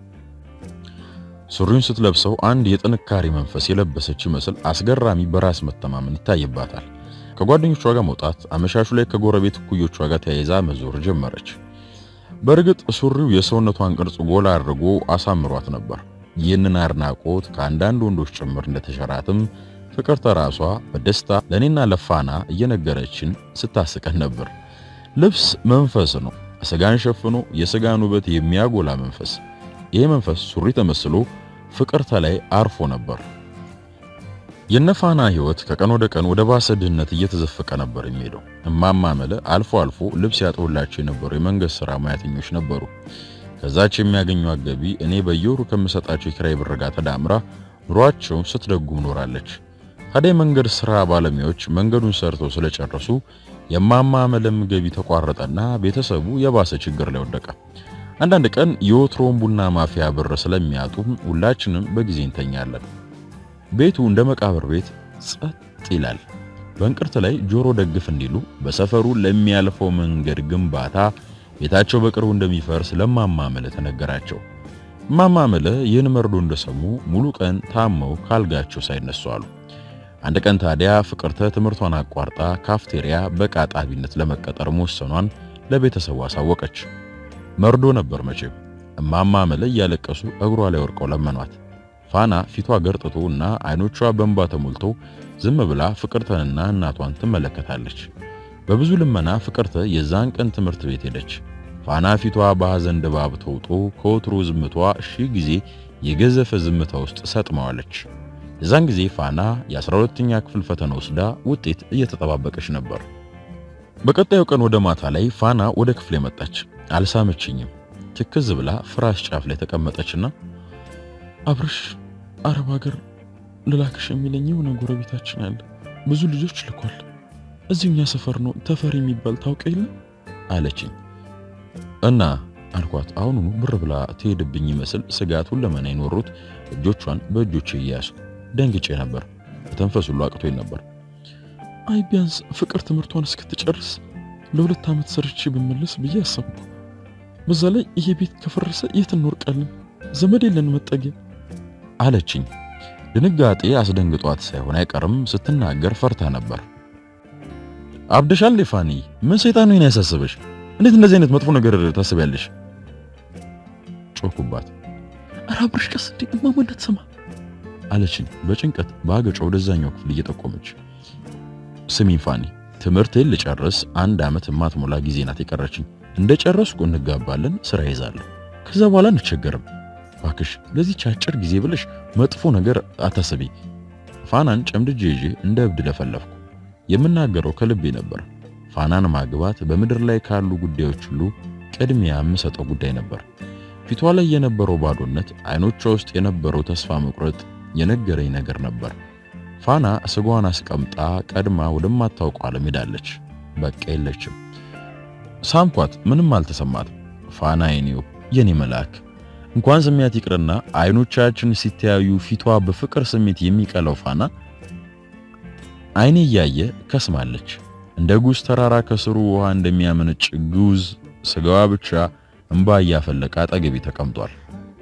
ሱሪውን ስትለብሰው አንድ የጥንካሬ መንፈስ የለበሰች ይመስል አስገራሚ በራስ መተማመን ይታይባታል። ከጓደኞቿ ጋር መውጣት፣ አመሻሹ ላይ ከጎረቤት እኩዮቿ ጋር ተያይዛ መዞር ጀመረች። በእርግጥ ሱሪው የሰውነቷን ቅርጽ ጎላ አድርጎ አሳምሯት ነበር። ይህንን አድናቆት ከአንዳንድ ወንዶች ጭምር እንደተሸራትም ፍቅርተ ራሷ በደስታ ለኔና ለፋና እየነገረችን ስታስቀን ነበር። ልብስ መንፈስ ነው። ስጋን ሸፍኖ የስጋን ውበት የሚያጎላ መንፈስ። ይሄ መንፈስ ሱሪ ተመስሎ ፍቅርተ ላይ አርፎ ነበር። የነፋና ሕይወት ከቀን ወደ ቀን ወደ ባሰ ድህነት እየተዘፈቀ ነበር የሚሄደው። እማማ መለ አልፎ አልፎ ልብስ ያጥቡላቸው የነበሩ የመንግስት ሥራ ሙያተኞች ነበሩ። ከዛች የሚያገኟት ገቢ እኔ በየወሩ ከምሰጣቸው የኪራይ ብር ጋር ተዳምራ ኑሯቸውን ስትደጉም ኖራለች። ታዲያ የመንገድ ሥራ ባለሙያዎች መንገዱን ሰርተው ስለጨረሱ የማማ መለም ገቢ ተቋረጠና ቤተሰቡ የባሰ ችግር ላይ ወደቀ። አንዳንድ ቀን የወትሮውን ቡና ማፊያ ብር ስለሚያጡ ሁላችንም በጊዜ እንተኛለን። ቤቱ እንደ መቃብር ቤት ጸጥ ይላል። በእንቅርት ላይ ጆሮ ደግፍ እንዲሉ በሰፈሩ ለሚያልፈው መንገድ ግንባታ ቤታቸው በቅርቡ እንደሚፈርስ ለማማ መለ ተነገራቸው። እማማ መለ ይህን መርዶ እንደሰሙ ሙሉ ቀን ታመው ካልጋቸው ሳይነሱ አሉ። አንድ ቀን ታዲያ ፍቅርተ ትምህርቷን አቋርጣ ካፍቴሪያ በቃጣቢነት ለመቀጠር መወሰኗን ለቤተሰቡ አሳወቀች። መርዶ ነበር መቼም። እማማ መለ እያለቀሱ እግሯ ላይ ወርቀው ለመኗት። ፋና ፊቷ ገርጥቶ እና አይኖቿ በእንባ ተሞልቶ ዝም ብላ ፍቅርተንና እናቷን ትመለከታለች። በብዙ ልመና ፍቅርተ የዛን ቀን ትምህርት ቤት ሄደች። ፋና ፊቷ በሐዘን ድባብ ተውጦ ከወትሮ ዝምቷ ሺህ ጊዜ የገዘፈ ዝምታ ውስጥ ሰጥመዋለች። የዛን ጊዜ ፋና የ12ኛ ክፍል ፈተና ወስዳ ውጤት እየተጠባበቀች ነበር። በቀጣዩ ቀን ወደ ማታ ላይ ፋና ወደ ክፍል መጣች። አልሳመችኝም። ትክዝ ብላ ፍራሽ ጫፍ ላይ ተቀመጠችና አብርሽ አረብ ሀገር ልላክሽ የሚለኝ የሆነ ጎረቤታችን አለ። ብዙ ልጆች ልኳል። እዚሁኛ ሰፈር ነው ተፈሪ የሚባል ታውቀ የለ አለችኝ። እና አልኳት። አሁኑኑ ብር ብላ ትሄድብኝ ይመስል ስጋት ሁለመና የኖሩት እጆቿን በእጆቼ እያያሱ ደንግጬ ነበር። ተንፈስ ሁሉ አቅቶኝ ነበር። አይ ቢያንስ ፍቅር ትምህርቷን እስክትጨርስ ለሁለት ዓመት ሰርቼ ብመለስ ብዬ አሰብኩ። በዛ ላይ ይሄ ቤት ከፈረሰ የት እንወርቃለን? ዘመድ የለን መጠጊያ አለችኝ። ድንጋጤ አስደንግጧት ሳይሆን አይቀርም ስትናገር ፈርታ ነበር። አብደሻል ፋኒ፣ ምን ሰይጣን ነው ያሳሰበሽ? እንዴት እንደዚህ አይነት መጥፎ ነገር ታስቢያለሽ? ጮኩባት። ኧረ አብርሽ ቀስ እንዴ እማማ እንዳትሰማ አለችኝ በጭንቀት በአገጯ ወደዛኛው ክፍል እየጠቆመች። ስሚኝ ፋኒ፣ ትምህርቴን ልጨርስ አንድ ዓመት የማትሞላ ጊዜ ናት የቀረችኝ። እንደ ጨረስኩ እንጋባለን፣ ስራ ይዛለሁ። ከዛ በኋላ እንቸገርም። እባክሽ ለዚህች አጭር ጊዜ ብለሽ መጥፎ ነገር አታስቢ። ፋናን ጨምድጄ ይዤ እንደ እብድ ለፈለፍኩ። የምናገረው ከልቤ ነበር። ፋናን ማግባት በምድር ላይ ካሉ ጉዳዮች ሁሉ ቅድሚያ የምሰጠው ጉዳይ ነበር። ፊቷ ላይ የነበረው ባዶነት፣ አይኖቿ ውስጥ የነበረው ተስፋ መቁረጥ የነገረኝ ነገር ነበር። ፋና ስጓን አስቀምጣ ቀድማ ወደማታውቀው ዓለም ሄዳለች። በቃ የለችም። ሳምኳት፣ ምንም አልተሰማትም። ፋና የኔው የኔ መልአክ እንኳን ስሜት ይቅርና አይኖቻችን ሲተያዩ ፊቷ በፍቅር ስሜት የሚቀለው ፋና አይኔ እያየ ከስማለች። እንደ ጉዝ ተራራ ከስሩ ውሃ እንደሚያመነጭ ጉዝ ስጋዋ ብቻ እንባ እያፈለቀ አጠገቤ ተቀምጧል።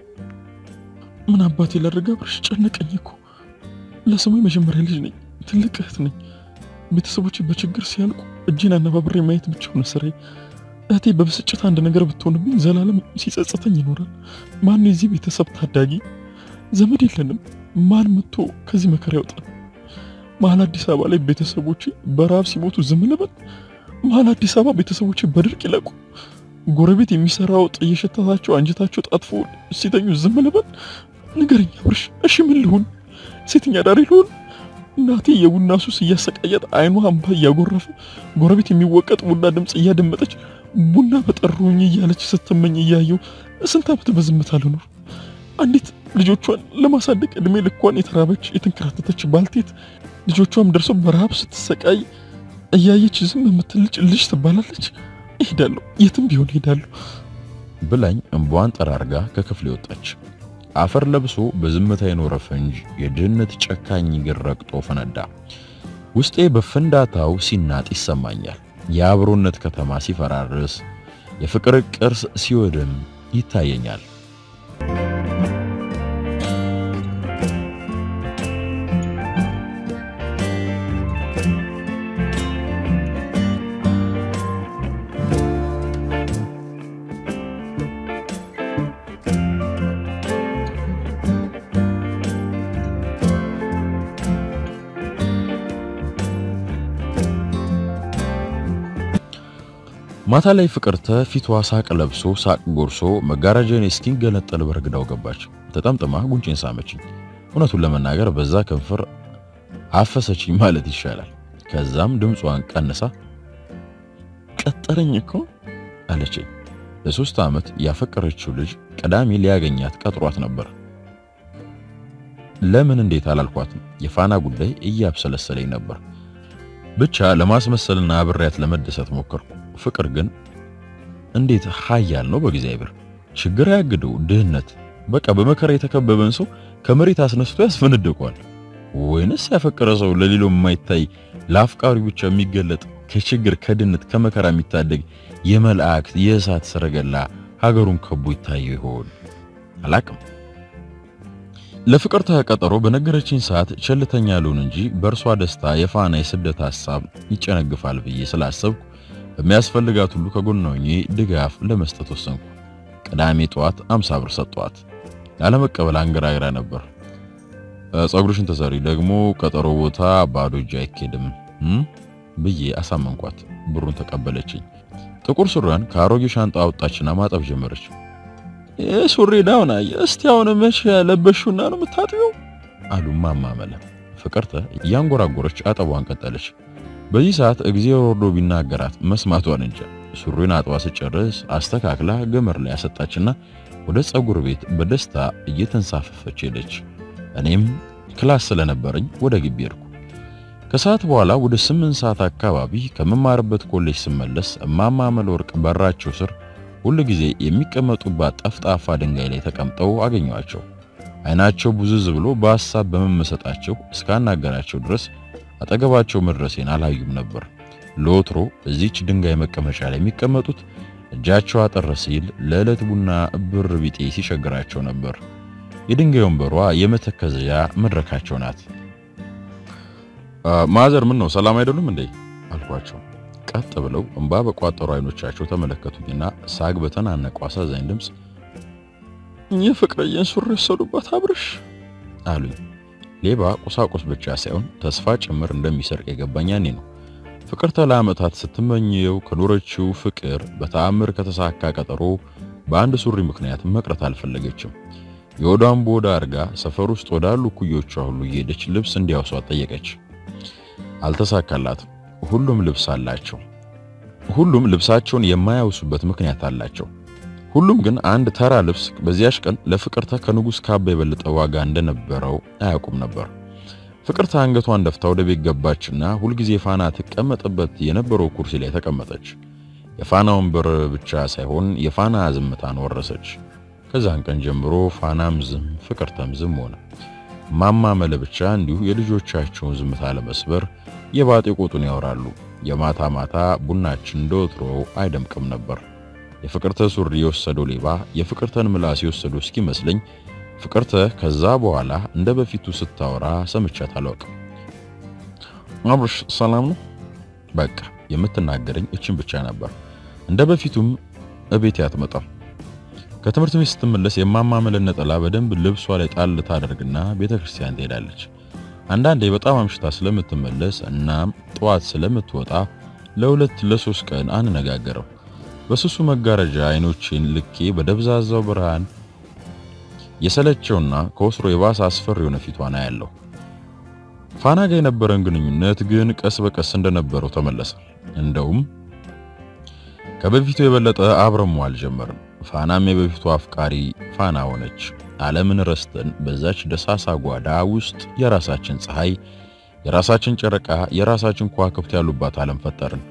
ምን አባቴ ላድርግ አብርሽ፣ ጨነቀኝ እኮ። ለስሙ የመጀመሪያ ልጅ ነኝ፣ ትልቅ እህት ነኝ። ቤተሰቦቼ በችግር ሲያልቁ እጄን አነባብሬ ማየት ብቻ ሆነ ስራዬ። እህቴ በብስጭት አንድ ነገር ብትሆንብኝ ዘላለም ሲጸጸተኝ ይኖራል። ማን የዚህ ቤተሰብ ታዳጊ? ዘመድ የለንም። ማን መጥቶ ከዚህ መከራ ያውጣል? መሀል አዲስ አበባ ላይ ቤተሰቦቼ በረሃብ ሲሞቱ ዝም ልበል? መሀል አዲስ አበባ ቤተሰቦቼ በድርቅ ይለቁ? ጎረቤት የሚሰራ ወጥ እየሸተታቸው አንጀታቸው ጣጥፎ ሲተኙ ዝም ልበል? ንገረኝ አብርሽ፣ እሺ ምን ልሁን? ሴተኛ ዳሪ ልሁን? እናቴ የቡና ሱስ እያሰቃያት አይኗ እንባ እያጎረፈ ጎረቤት የሚወቀጥ ቡና ድምፅ እያደመጠች ቡና በጠሩኝ እያለች ስትመኝ እያየው ስንት ዓመት በዝምታ ልኖር? አንዲት ልጆቿን ለማሳደግ እድሜ ልኳን የተራበች የተንከራተተች ባልቴት ልጆቿም ደርሰው በረሃብ ስትሰቃይ እያየች ዝም የምትልጭ ልጅ ትባላለች? እሄዳለሁ፣ የትም ቢሆን እሄዳለሁ ብላኝ እንቧን ጠራርጋ ከክፍል ወጣች። አፈር ለብሶ በዝምታ የኖረ ፈንጅ የድህነት ጨካኝ እግር ረግጦ ፈነዳ። ውስጤ በፍንዳታው ሲናጥ ይሰማኛል። የአብሮነት ከተማ ሲፈራርስ፣ የፍቅር ቅርስ ሲወድም ይታየኛል። ማታ ላይ ፍቅርተ ፊቷ ሳቅ ለብሶ ሳቅ ጎርሶ መጋረጃን እስኪንገነጠል በርግዳው ገባች። ተጠምጥማ ጉንጭን ሳመችኝ። እውነቱን ለመናገር በዛ ከንፈር አፈሰችኝ ማለት ይሻላል። ከዛም ድምጿን ቀንሳ ቀጠረኝ እኮ አለችኝ። ለሶስት ዓመት ያፈቀረችው ልጅ ቅዳሜ ሊያገኛት ቀጥሯት ነበር። ለምን እንዴት አላልኳትም። የፋና ጉዳይ እያብሰለሰለኝ ነበር። ብቻ ለማስመሰልና አብሬያት ለመደሰት ሞከርኩ። ፍቅር ግን እንዴት ኃያል ነው በእግዚአብሔር። ችግር ያግደው ድህነት፣ በቃ በመከራ የተከበበን ሰው ከመሬት አስነስቶ ያስፈነድቀዋል። ወይንስ ያፈቀረ ሰው ለሌላው የማይታይ ለአፍቃሪው ብቻ የሚገለጥ ከችግር ከድህነት ከመከራ የሚታደግ የመላእክት የእሳት ሰረገላ ሀገሩን ከቦ ይታየው ይሆን? አላቅም። ለፍቅር ተቀጠሮ በነገረችኝ ሰዓት ቸልተኛ ልሁን እንጂ በእርሷ ደስታ የፋና የስደት ሐሳብ ይጨነግፋል ብዬ ስላሰብኩ በሚያስፈልጋት ሁሉ ከጎኗ ሆኜ ድጋፍ ለመስጠት ወሰንኩ። ቅዳሜ ጠዋት አምሳ ብር ሰጠዋት። ላለመቀበል አንገራግራ ነበር። ጸጉርሽን ተሰሪ ደግሞ ቀጠሮ ቦታ ባዶ እጅ አይኬድም ብዬ አሳመንኳት። ብሩን ተቀበለችኝ። ጥቁር ሱሪዋን ከአሮጌ ሻንጣ አወጣችና ማጠብ ጀመረች። ይህ ሱሪ ዳውን አየ እስቲ አሁን መቼ ያለበሽውና ነው የምታጥቢው? አሉ ማማመለ። ፍቅርተ እያንጎራጎረች አጠቧን ቀጠለች። በዚህ ሰዓት እግዚአብሔር ወርዶ ቢናገራት መስማቷን እንጃ። ሱሪን አጥባ ስጨርስ አስተካክላ ገመር ላይ ያሰጣችና ወደ ጸጉር ቤት በደስታ እየተንሳፈፈች ሄደች። እኔም ክላስ ስለነበረኝ ወደ ግቢ ሄድኩ። ከሰዓት በኋላ ወደ ስምንት ሰዓት አካባቢ ከምማርበት ኮሌጅ ስመለስ እማማ መለወርቅ በራቸው ስር ሁል ጊዜ የሚቀመጡባት ጠፍጣፋ ድንጋይ ላይ ተቀምጠው አገኘዋቸው። አይናቸው ቡዝዝ ብሎ በሐሳብ በመመሰጣቸው እስካናገራቸው ድረስ አጠገባቸው መድረሴን አላዩም ነበር። ለወትሮ እዚች ድንጋይ መቀመጫ ላይ የሚቀመጡት እጃቸው አጠር ሲል ለዕለት ቡና ብር ቢጤ ሲቸግራቸው ነበር። የድንጋይ ወንበሯ የመተከዘያ መድረካቸው ናት። ማዘር ምን ነው ሰላም አይደሉም እንዴ አልኳቸው። ቀጥ ብለው እንባ በቋጠሩ አይኖቻቸው ተመለከቱኝና ሳግ በተናነቁ አሳዛኝ ድምፅ የፍቅረየን ሱሪ ወሰዱባት አብርሽ አሉኝ። ሌባ ቁሳቁስ ብቻ ሳይሆን ተስፋ ጭምር እንደሚሰርቅ የገባኝ ያኔ ነው። ፍቅርተ ለዓመታት ስትመኘው ከኖረችው ፍቅር በተአምር ከተሳካ ቀጠሮ በአንድ ሱሪ ምክንያት መቅረት አልፈለገችም። የወዷን ቦዳ አርጋ ሰፈር ውስጥ ወዳሉ ኩዮቿ ሁሉ እየሄደች ልብስ እንዲያውሷት ጠየቀች። አልተሳካላትም። ሁሉም ልብስ አላቸው። ሁሉም ልብሳቸውን የማያውሱበት ምክንያት አላቸው። ሁሉም ግን አንድ ተራ ልብስ በዚያች ቀን ለፍቅርተ ከንጉሥ ካባ የበለጠ ዋጋ እንደነበረው አያውቁም ነበር። ፍቅርተ አንገቷን ደፍታ ወደ ቤት ገባችና ሁልጊዜ ፋና ትቀመጥበት የነበረው ኩርሲ ላይ ተቀመጠች። የፋና ወንበር ብቻ ሳይሆን የፋና ዝምታን ወረሰች። ከዛን ቀን ጀምሮ ፋናም ዝም፣ ፍቅርተም ዝም ሆነ። ማማ መለ ብቻ እንዲሁ የልጆቻቸውን ዝምታ ለመስበር የባጤ ቆጡን ያወራሉ። የማታ ማታ ቡናችን እንደወትሮው አይደምቅም ነበር። የፍቅርተ ሱሪ የወሰደው ሌባ የፍቅርተን ምላስ የወሰደው እስኪመስለኝ ፍቅርተ ከዛ በኋላ እንደ በፊቱ ስታወራ ሰምቻት አላውቅም። አብርሽ ሰላም ነው? በቃ የምትናገረኝ እችን ብቻ ነበር። እንደ በፊቱም እቤቴ አትመጣም። ከትምህርት ቤት ስትመለስ የማማመለን ነጠላ በደንብ ልብሷ ላይ ጣል ታደርግና ቤተክርስቲያን ትሄዳለች። አንዳንዴ በጣም አምሽታ ስለምትመለስ እናም ጠዋት ስለምትወጣ ለሁለት ለሶስት ቀን አንነጋገረው። በስሱ መጋረጃ አይኖቼን ልኬ በደብዛዛው ብርሃን የሰለቸውና ከወስሮ የባሰ አስፈሪ የሆነ ፊቷን አያለሁ። ፋና ጋር የነበረን ግንኙነት ግን ቀስ በቀስ እንደነበረው ተመለሰ። እንደውም ከበፊቱ የበለጠ አብረን መዋል ጀመርን። ፋናም የበፊቱ አፍቃሪ ፋና ሆነች። ዓለምን ረስተን በዛች ደሳሳ ጓዳ ውስጥ የራሳችን ፀሐይ፣ የራሳችን ጨረቃ፣ የራሳችን ከዋክብት ያሉባት ዓለም ፈጠርን።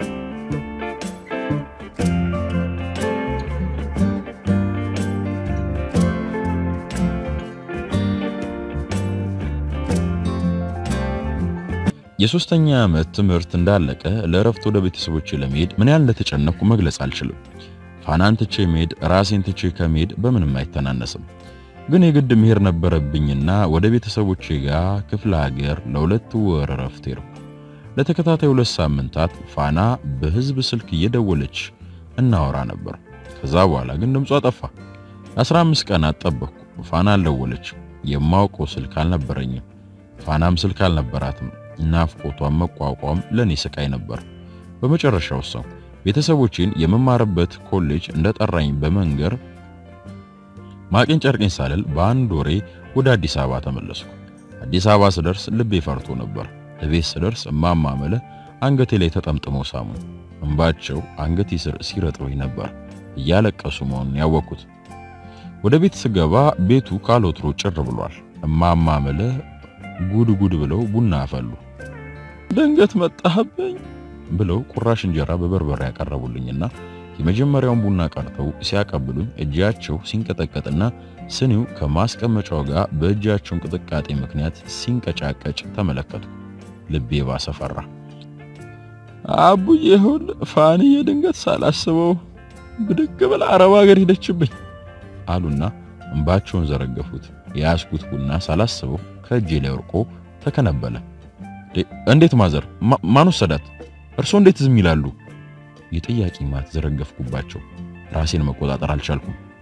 የሶስተኛ ዓመት ትምህርት እንዳለቀ ለእረፍት ወደ ቤተሰቦቼ ለመሄድ ምን ያህል እንደተጨነኩ መግለጽ አልችልም። ፋናን ትቼ መሄድ ራሴን ትቼ ከመሄድ በምንም አይተናነስም። ግን የግድ መሄድ ነበረብኝና ወደ ቤተሰቦቼ ጋር ክፍለ ሀገር ለሁለት ወር እረፍት ሄድኩ። ለተከታታይ ሁለት ሳምንታት ፋና በህዝብ ስልክ እየደወለች እናወራ ነበር። ከዛ በኋላ ግን ድምጿ ጠፋ። አስራ አምስት ቀናት ጠበቅኩ። ፋና አልደወለች። የማውቀው ስልክ አልነበረኝም። ፋናም ስልክ አልነበራትም። ናፍቆቷን መቋቋም ለኔ ስቃይ ነበር። በመጨረሻ ወሰንኩ። ቤተሰቦቼን የመማርበት ኮሌጅ እንደጠራኝ በመንገር ማቄን ጨርቄን ሳልል በአንድ ወሬ ወደ አዲስ አበባ ተመለስኩ። አዲስ አበባ ስደርስ ልቤ ፈርቶ ነበር። እቤት ስደርስ እማማ መለ አንገቴ ላይ ተጠምጥመው ሳሙ። እንባቸው አንገቴ ስር ሲረጥበኝ ነበር። እያለቀሱ መሆኑን ያወቅኩት። ወደ ቤት ስገባ ቤቱ ካሎትሮ ጭር ብሏል። እማማ መለ ጉድ ጉድ ብለው ቡና አፈሉ። ድንገት መጣህብኝ ብለው ቁራሽ እንጀራ በበርበሬ ያቀረቡልኝና የመጀመሪያውን ቡና ቀርተው ሲያቀብሉኝ እጃቸው ሲንቀጠቀጥና ስኒው ከማስቀመጫው ጋር በእጃቸው እንቅጥቃጤ ምክንያት ሲንቀጫቀጭ ተመለከቱ። ልቤ ባሰ ፈራ። አቡዬ ይሁን ፋንዬ ድንገት ሳላስበው ብድግ ብላ አረብ ሀገር ሄደችብኝ አሉና እንባቸውን ዘረገፉት። የያዝኩት ቡና ሳላስበው ከእጄ ላይ ወርቆ ተከነበለ። እንዴት ማዘር? ማን ወሰዳት? እርሶ እንዴት ዝም ይላሉ? የጥያቄ ማት ዘረገፍኩባቸው። ራሴን መቆጣጠር አልቻልኩም።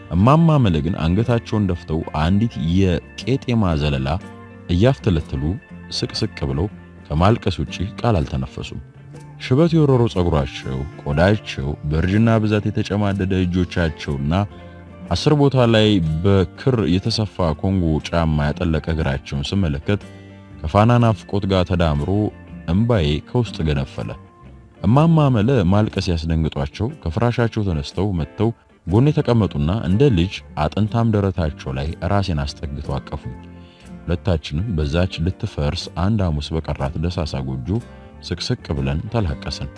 እማማ መለ ግን አንገታቸውን ደፍተው አንዲት የቄጤማ ዘለላ እያፍተለተሉ ስቅስቅ ብለው ከማልቀስ ውጪ ቃል አልተነፈሱም። ሽበት የወረሮ ጸጉራቸው፣ ቆዳቸው፣ በእርጅና ብዛት የተጨማደደ እጆቻቸውና አስር ቦታ ላይ በክር የተሰፋ ኮንጎ ጫማ ያጠለቀ እግራቸውን ስመለከት ከፋና ናፍቆት ጋር ተዳምሮ እምባዬ ከውስጥ ገነፈለ። እማማ መለ ማልቀስ ያስደንግጧቸው ከፍራሻቸው ተነስተው መጥተው ጎኔ ተቀመጡና እንደ ልጅ አጥንታም ደረታቸው ላይ ራሴን አስጠግተው አቀፉኝ። ሁለታችንም በዛች ልትፈርስ አንድ ሐሙስ በቀራት ደሳሳ ጎጆ ስቅስቅ ብለን ተላቀስን።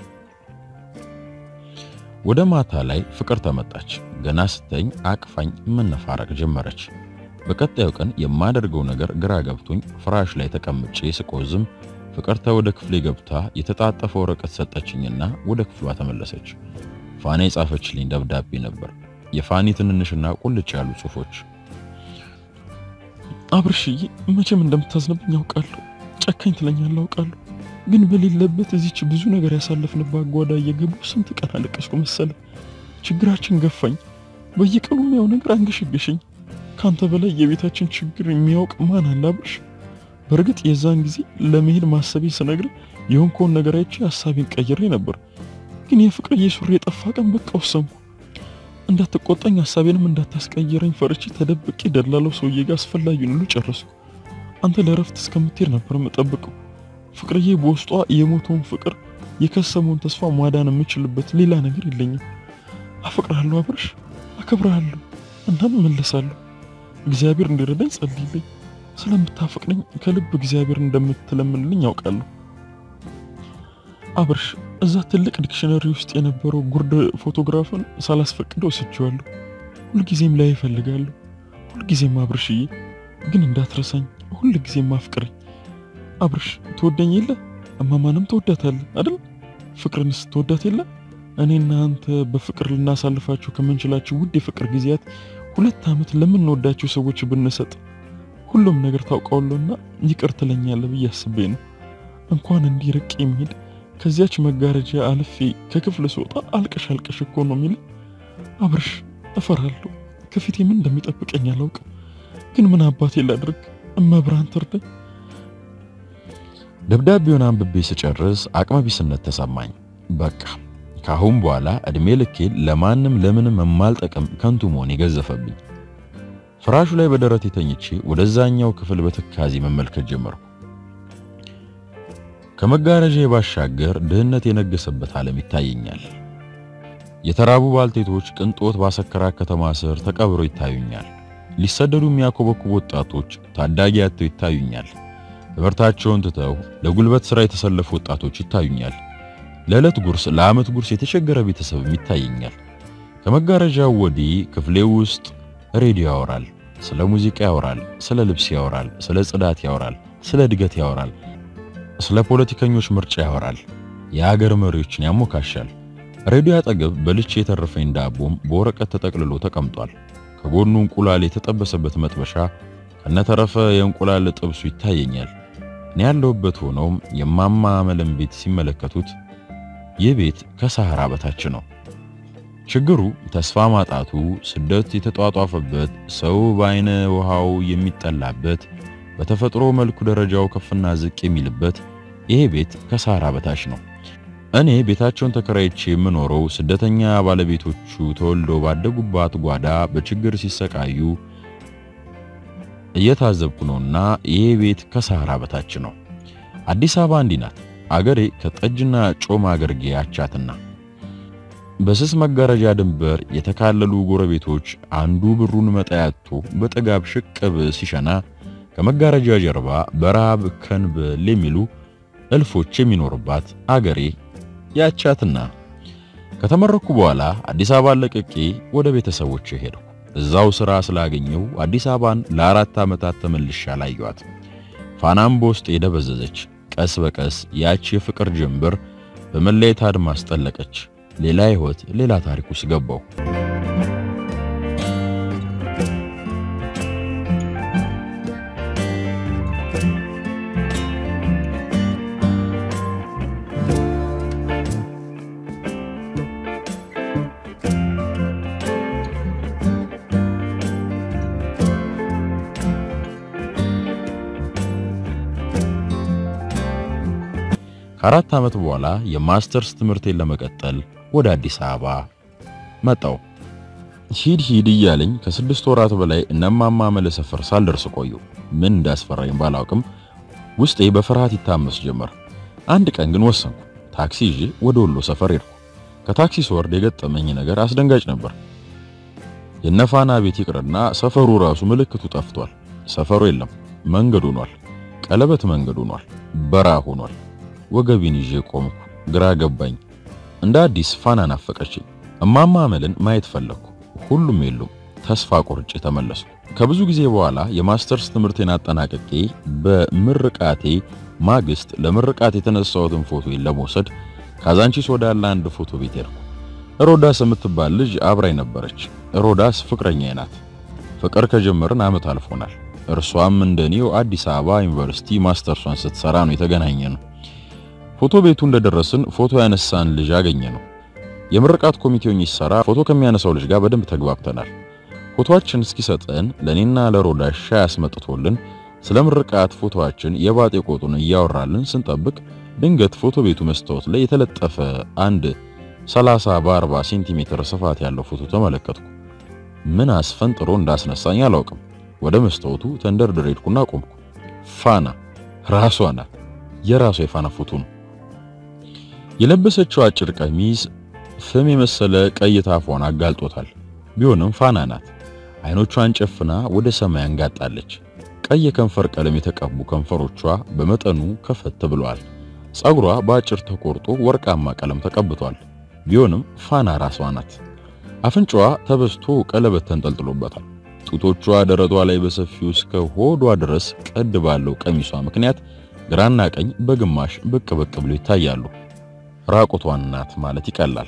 ወደ ማታ ላይ ፍቅር ተመጣች። ገና ስተኝ አቅፋኝ መነፋረቅ ጀመረች። በቀጣዩ ቀን የማደርገው ነገር ግራ ገብቶኝ ፍራሽ ላይ ተቀምጬ ስቆዝም ፍቅርተ ወደ ክፍሌ ገብታ የተጣጠፈ ወረቀት ሰጠችኝና ወደ ክፍሏ ተመለሰች። ፋኔ የጻፈችልኝ ደብዳቤ ነበር። የፋኒ ትንንሽና ቁልጭ ያሉ ጽሑፎች። አብርሽዬ መቼም እንደምታዝንብኝ ያውቃለሁ። ጨካኝ ትለኛለህ አውቃለሁ። ግን በሌለበት እዚች ብዙ ነገር ያሳለፍንባት ጓዳ እየገቡ ስንት ቀን አለቀስኩ መሰለ። ችግራችን ገፋኝ። በየቀኑ የሚያው ነገር አንገሸገሸኝ። ካንተ በላይ የቤታችን ችግር የሚያውቅ ማን አለ አብርሽ? በእርግጥ የዛን ጊዜ ለመሄድ ማሰቤ ስነግር የሆንከውን ነገር አይቼ ሀሳቤን ቀይሬ ነበር። ግን የፍቅርዬ ሱሪ የጠፋ ቀን በቃ ወሰንኩ። እንዳትቆጣኝ ሀሳቤንም እንዳታስቀይረኝ ፈርቼ ተደብቄ ደላለው ሰውዬ ጋር አስፈላጊውን ሁሉ ጨረስኩ። አንተ ለረፍት እስከምትሄድ ነበር የምጠብቀው። ፍቅርዬ በውስጧ የሞተውን ፍቅር የከሰመውን ተስፋ ማዳን የምችልበት ሌላ ነገር የለኝም። አፈቅርሃለሁ አብርሽ፣ አከብርሃለሁ፣ እናም እመለሳለሁ። እግዚአብሔር እንዲረዳኝ ጸልይልኝ። ስለምታፈቅረኝ ከልብ እግዚአብሔር እንደምትለምንልኝ ያውቃለሁ። አብርሽ እዛ ትልቅ ዲክሽነሪ ውስጥ የነበረው ጉርድ ፎቶግራፍን ሳላስፈቅደው ወስጄዋለሁ። ሁልጊዜም ላይ እፈልጋለሁ። ሁልጊዜም አብርሽዬ፣ ግን እንዳትረሳኝ፣ ሁልጊዜም አፍቅረኝ። አብርሽ ትወደኝ የለ እማማንም ትወዳታለህ አይደል? ፍቅርንስ ትወዳት የለ? እኔና አንተ በፍቅር ልናሳልፋቸው ከምንችላቸው ውድ የፍቅር ጊዜያት ሁለት ዓመት ለምንወዳቸው ሰዎች ብንሰጥ ሁሉም ነገር ታውቀዋለሁና ይቅር ትለኛለህ ብዬ አስቤ ነው። እንኳን እንዲህ ርቄ የሚሄድ ከዚያች መጋረጃ አልፌ ከክፍል ስወጣ አልቀሽ አልቀሽ እኮ ነው የሚል አብርሽ፣ እፈራለሁ። ከፊቴ ምን እንደሚጠብቀኝ አላውቅም። ግን ምን አባቴ ላድርግ? እመብርሃን ትርዳኝ። ደብዳቤውን አንብቤ ስጨርስ አቅመ ቢስነት ተሰማኝ። በቃ ካሁን በኋላ እድሜ ልኬን ለማንም ለምንም የማልጠቅም ከንቱ መሆን የገዘፈብኝ። ፍራሹ ላይ በደረቴ ተኝቼ ወደዛኛው ክፍል በትካዜ መመልከት ጀመርኩ። ከመጋረጃ ባሻገር ድህነት የነገሰበት ዓለም ይታየኛል። የተራቡ ባልቴቶች ቅንጦት ባሰከራ ከተማ ስር ተቀብረው ይታዩኛል። ሊሰደዱ የሚያኮበኩቡ ወጣቶች ታዳጊ አጥተው ይታዩኛል። ትምህርታቸውን ትተው ለጉልበት ሥራ የተሰለፉ ወጣቶች ይታዩኛል። ለዕለት ጉርስ፣ ለዓመት ጉርስ የተቸገረ ቤተሰብም ይታየኛል። ከመጋረጃው ወዲህ ክፍሌ ውስጥ ሬዲዮ ያወራል፣ ስለ ሙዚቃ ያወራል፣ ስለ ልብስ ያወራል፣ ስለ ጽዳት ያወራል፣ ስለ እድገት ያወራል፣ ስለ ፖለቲከኞች ምርጫ ያወራል፣ የሀገር መሪዎችን ያሞካሻል። ሬዲዮ አጠገብ በልቼ የተረፈኝ ዳቦም በወረቀት ተጠቅልሎ ተቀምጧል። ከጎኑ እንቁላል የተጠበሰበት መጥበሻ ከነተረፈ የእንቁላል ጥብሱ ይታየኛል። እኔ ያለሁበት ሆነውም የማማ መለም ቤት ሲመለከቱት ይህ ቤት ከሰሃራ በታች ነው። ችግሩ ተስፋ ማጣቱ፣ ስደት የተጧጧፈበት፣ ሰው በአይነ ውሃው የሚጠላበት፣ በተፈጥሮ መልኩ ደረጃው ከፍና ዝቅ የሚልበት ይሄ ቤት ከሰሃራ በታች ነው። እኔ ቤታቸውን ተከራይቼ የምኖረው ስደተኛ ባለቤቶቹ ተወልደው ባደጉባት ጓዳ በችግር ሲሰቃዩ እየታዘብኩ ነውና ይሄ ቤት ከሰሃራ በታች ነው። አዲስ አበባ እንዲህ ናት። አገሬ ከጠጅና ጮማ አገርጌ አቻትና በስስ መጋረጃ ድንበር የተካለሉ ጎረቤቶች አንዱ ብሩን መጣያቶ በጥጋብ ሽቅብ ሲሸና ከመጋረጃ ጀርባ በረሃብ ከንብል የሚሉ እልፎች የሚኖርባት አገሬ ያቻትና ከተመረኩ በኋላ አዲስ አበባ ለቅቄ ወደ ቤተሰቦቼ ሄድኩ። እዛው ስራ ስላገኘው አዲስ አበባን ለአራት ዓመታት ተመልሼ አላየኋት። ፋናም በውስጤ ደበዘዘች። ቀስ በቀስ ያች የፍቅር ጀንበር በመለየት አድማስ ጠለቀች። ሌላ ሕይወት፣ ሌላ ታሪክ ውስጥ ገባው። ከአራት ዓመት በኋላ የማስተርስ ትምህርቴን ለመቀጠል ወደ አዲስ አበባ መጣው። ሂድ ሂድ እያለኝ ከስድስት ወራት በላይ እነማማ መለ ሰፈር ሳልደርስ ቆዩ። ምን እንዳስፈራኝ ባላውቅም ውስጤ በፍርሃት ይታመስ ጀመር። አንድ ቀን ግን ወሰንኩ። ታክሲ ይዤ ወደ ወሎ ሰፈር ሄድኩ። ከታክሲ ስወርድ የገጠመኝ ነገር አስደንጋጭ ነበር። የነፋና ቤት ይቅርና ሰፈሩ ራሱ ምልክቱ ጠፍቷል። ሰፈሩ የለም፣ መንገድ ሆኗል። ቀለበት መንገድ ሆኗል፣ በረሃ ሆኗል። ወገቢን ይዤ ቆምኩ። ግራ ገባኝ። እንደ አዲስ ፋና ናፈቀችኝ። እማማ አመልን ማየት ፈለግኩ። ሁሉም የሉም። ተስፋ ቆርጬ ተመለስኩ። ከብዙ ጊዜ በኋላ የማስተርስ ትምህርቴን አጠናቅቄ በምርቃቴ ማግስት ለምርቃት የተነሳሁትን ፎቶ ለመውሰድ ካዛንቺስ ወዳለ አንድ ፎቶ ቤት ሄድኩ። ሮዳስ የምትባል ልጅ አብራኝ ነበረች። ሮዳስ ፍቅረኛዬ ናት። ፍቅር ከጀመርን ዓመት አልፎናል። እርሷም እንደኔው አዲስ አበባ ዩኒቨርሲቲ ማስተርሷን ስትሰራ ነው የተገናኘ ነው። ፎቶ ቤቱ እንደደረስን ፎቶ ያነሳን ልጅ አገኘ ነው። የምርቃት ኮሚቴውን ይሰራ ፎቶ ከሚያነሳው ልጅ ጋር በደንብ ተግባብተናል። ፎቶአችን እስኪሰጠን ለኔና ለሮዳስ ሻይ አስመጥቶልን ስለ ምርቃት ፎቶአችን የባጤ ቆጡን እያወራልን ስንጠብቅ ድንገት ፎቶ ቤቱ መስታወት ላይ የተለጠፈ አንድ 30 በ40 ሴንቲሜትር ስፋት ያለው ፎቶ ተመለከትኩ። ምን አስፈንጥሮ እንዳስነሳኝ አላውቅም። ወደ መስታወቱ ተንደርድሬ ሄድኩና ቆምኩ። ፋና ራሷ ናት። የራሷ የፋና ፎቶ ነው። የለበሰችው አጭር ቀሚስ ፍም የመሰለ ቀይ ታፏን አጋልጦታል። ቢሆንም ፋና ናት። አይኖቿን ጨፍና ወደ ሰማይ አንጋጣለች። ቀይ የከንፈር ቀለም የተቀቡ ከንፈሮቿ በመጠኑ ከፈት ብለዋል። ጸጉሯ በአጭር ተቆርጦ ወርቃማ ቀለም ተቀብቷል። ቢሆንም ፋና ራሷ ናት። አፍንጫዋ ተበስቶ ቀለበት ተንጠልጥሎበታል። ጡቶቿ ደረቷ ላይ በሰፊው እስከ ሆዷ ድረስ ቀድ ባለው ቀሚሷ ምክንያት ግራና ቀኝ በግማሽ ብቅ ብቅ ብሎ ይታያሉ። ራቁቷን ናት ማለት ይቀላል።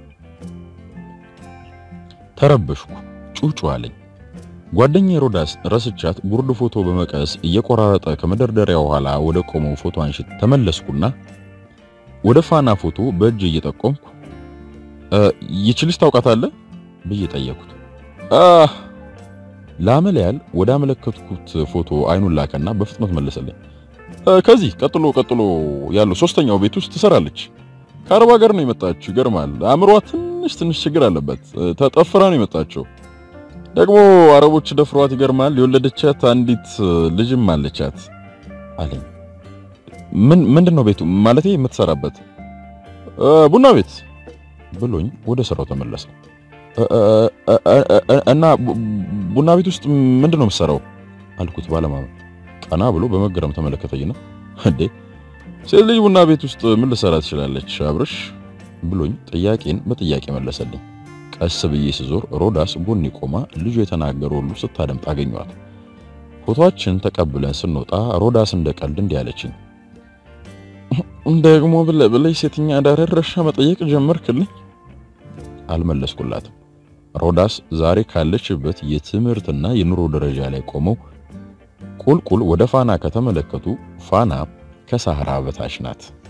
ተረበሽኩ። ጩጩ አለኝ። ጓደኛዬ ሮዳስ ረስቻት ጉርድ ፎቶ በመቀስ እየቆራረጠ ከመደርደሪያው ኋላ ወደ ቆመው ፎቶ አንሺ ተመለስኩና ወደ ፋና ፎቶ በእጅ እየጠቆምኩ ይችልሽ ታውቃታለህ ብዬ ጠየኩት። አህ ላመል ያህል ወደ አመለከትኩት ፎቶ አይኑን ላከና በፍጥነት መለሰልኝ። ከዚህ ቀጥሎ ቀጥሎ ያለው ሶስተኛው ቤት ውስጥ ትሰራለች። ከአረብ ሀገር ነው የመጣችው። ይገርማል። አእምሯ ትንሽ ትንሽ ችግር አለበት። ተጠፍራ ነው የመጣችው። ደግሞ አረቦች ደፍሯት ይገርማል። የወለደቻት አንዲት ልጅም አለቻት አለኝ። ምን ምንድነው ቤቱ ማለቴ የምትሰራበት? ቡና ቤት ብሎኝ ወደ ስራው ተመለሰ። እና ቡና ቤት ውስጥ ምንድነው የምትሰራው አልኩት ባለማመን። ቀና ብሎ በመገረም ተመለከተኝና እንዴ ሴት ልጅ ቡና ቤት ውስጥ ምን ልሰራ ትችላለች አብርሽ ብሎኝ ጥያቄን በጥያቄ መለሰልኝ። ቀስ ብዬ ስዞር ሮዳስ ጎኔ ቆማ ልጁ የተናገረው ሁሉ ስታደምጥ አገኘኋት። ፎቶአችን ተቀብለን ስንወጣ ሮዳስ እንደ ቀልድ እንዲህ አለችኝ። ደግሞ ብለህ ብለህ ሴተኛ አዳሪ ረሻ መጠየቅ ጀመርክልኝ። አልመለስኩላትም። ሮዳስ ዛሬ ካለችበት የትምህርትና የኑሮ ደረጃ ላይ ቆመው ቁልቁል ወደ ፋና ከተመለከቱ ፋና ከሳህራ በታች ናት።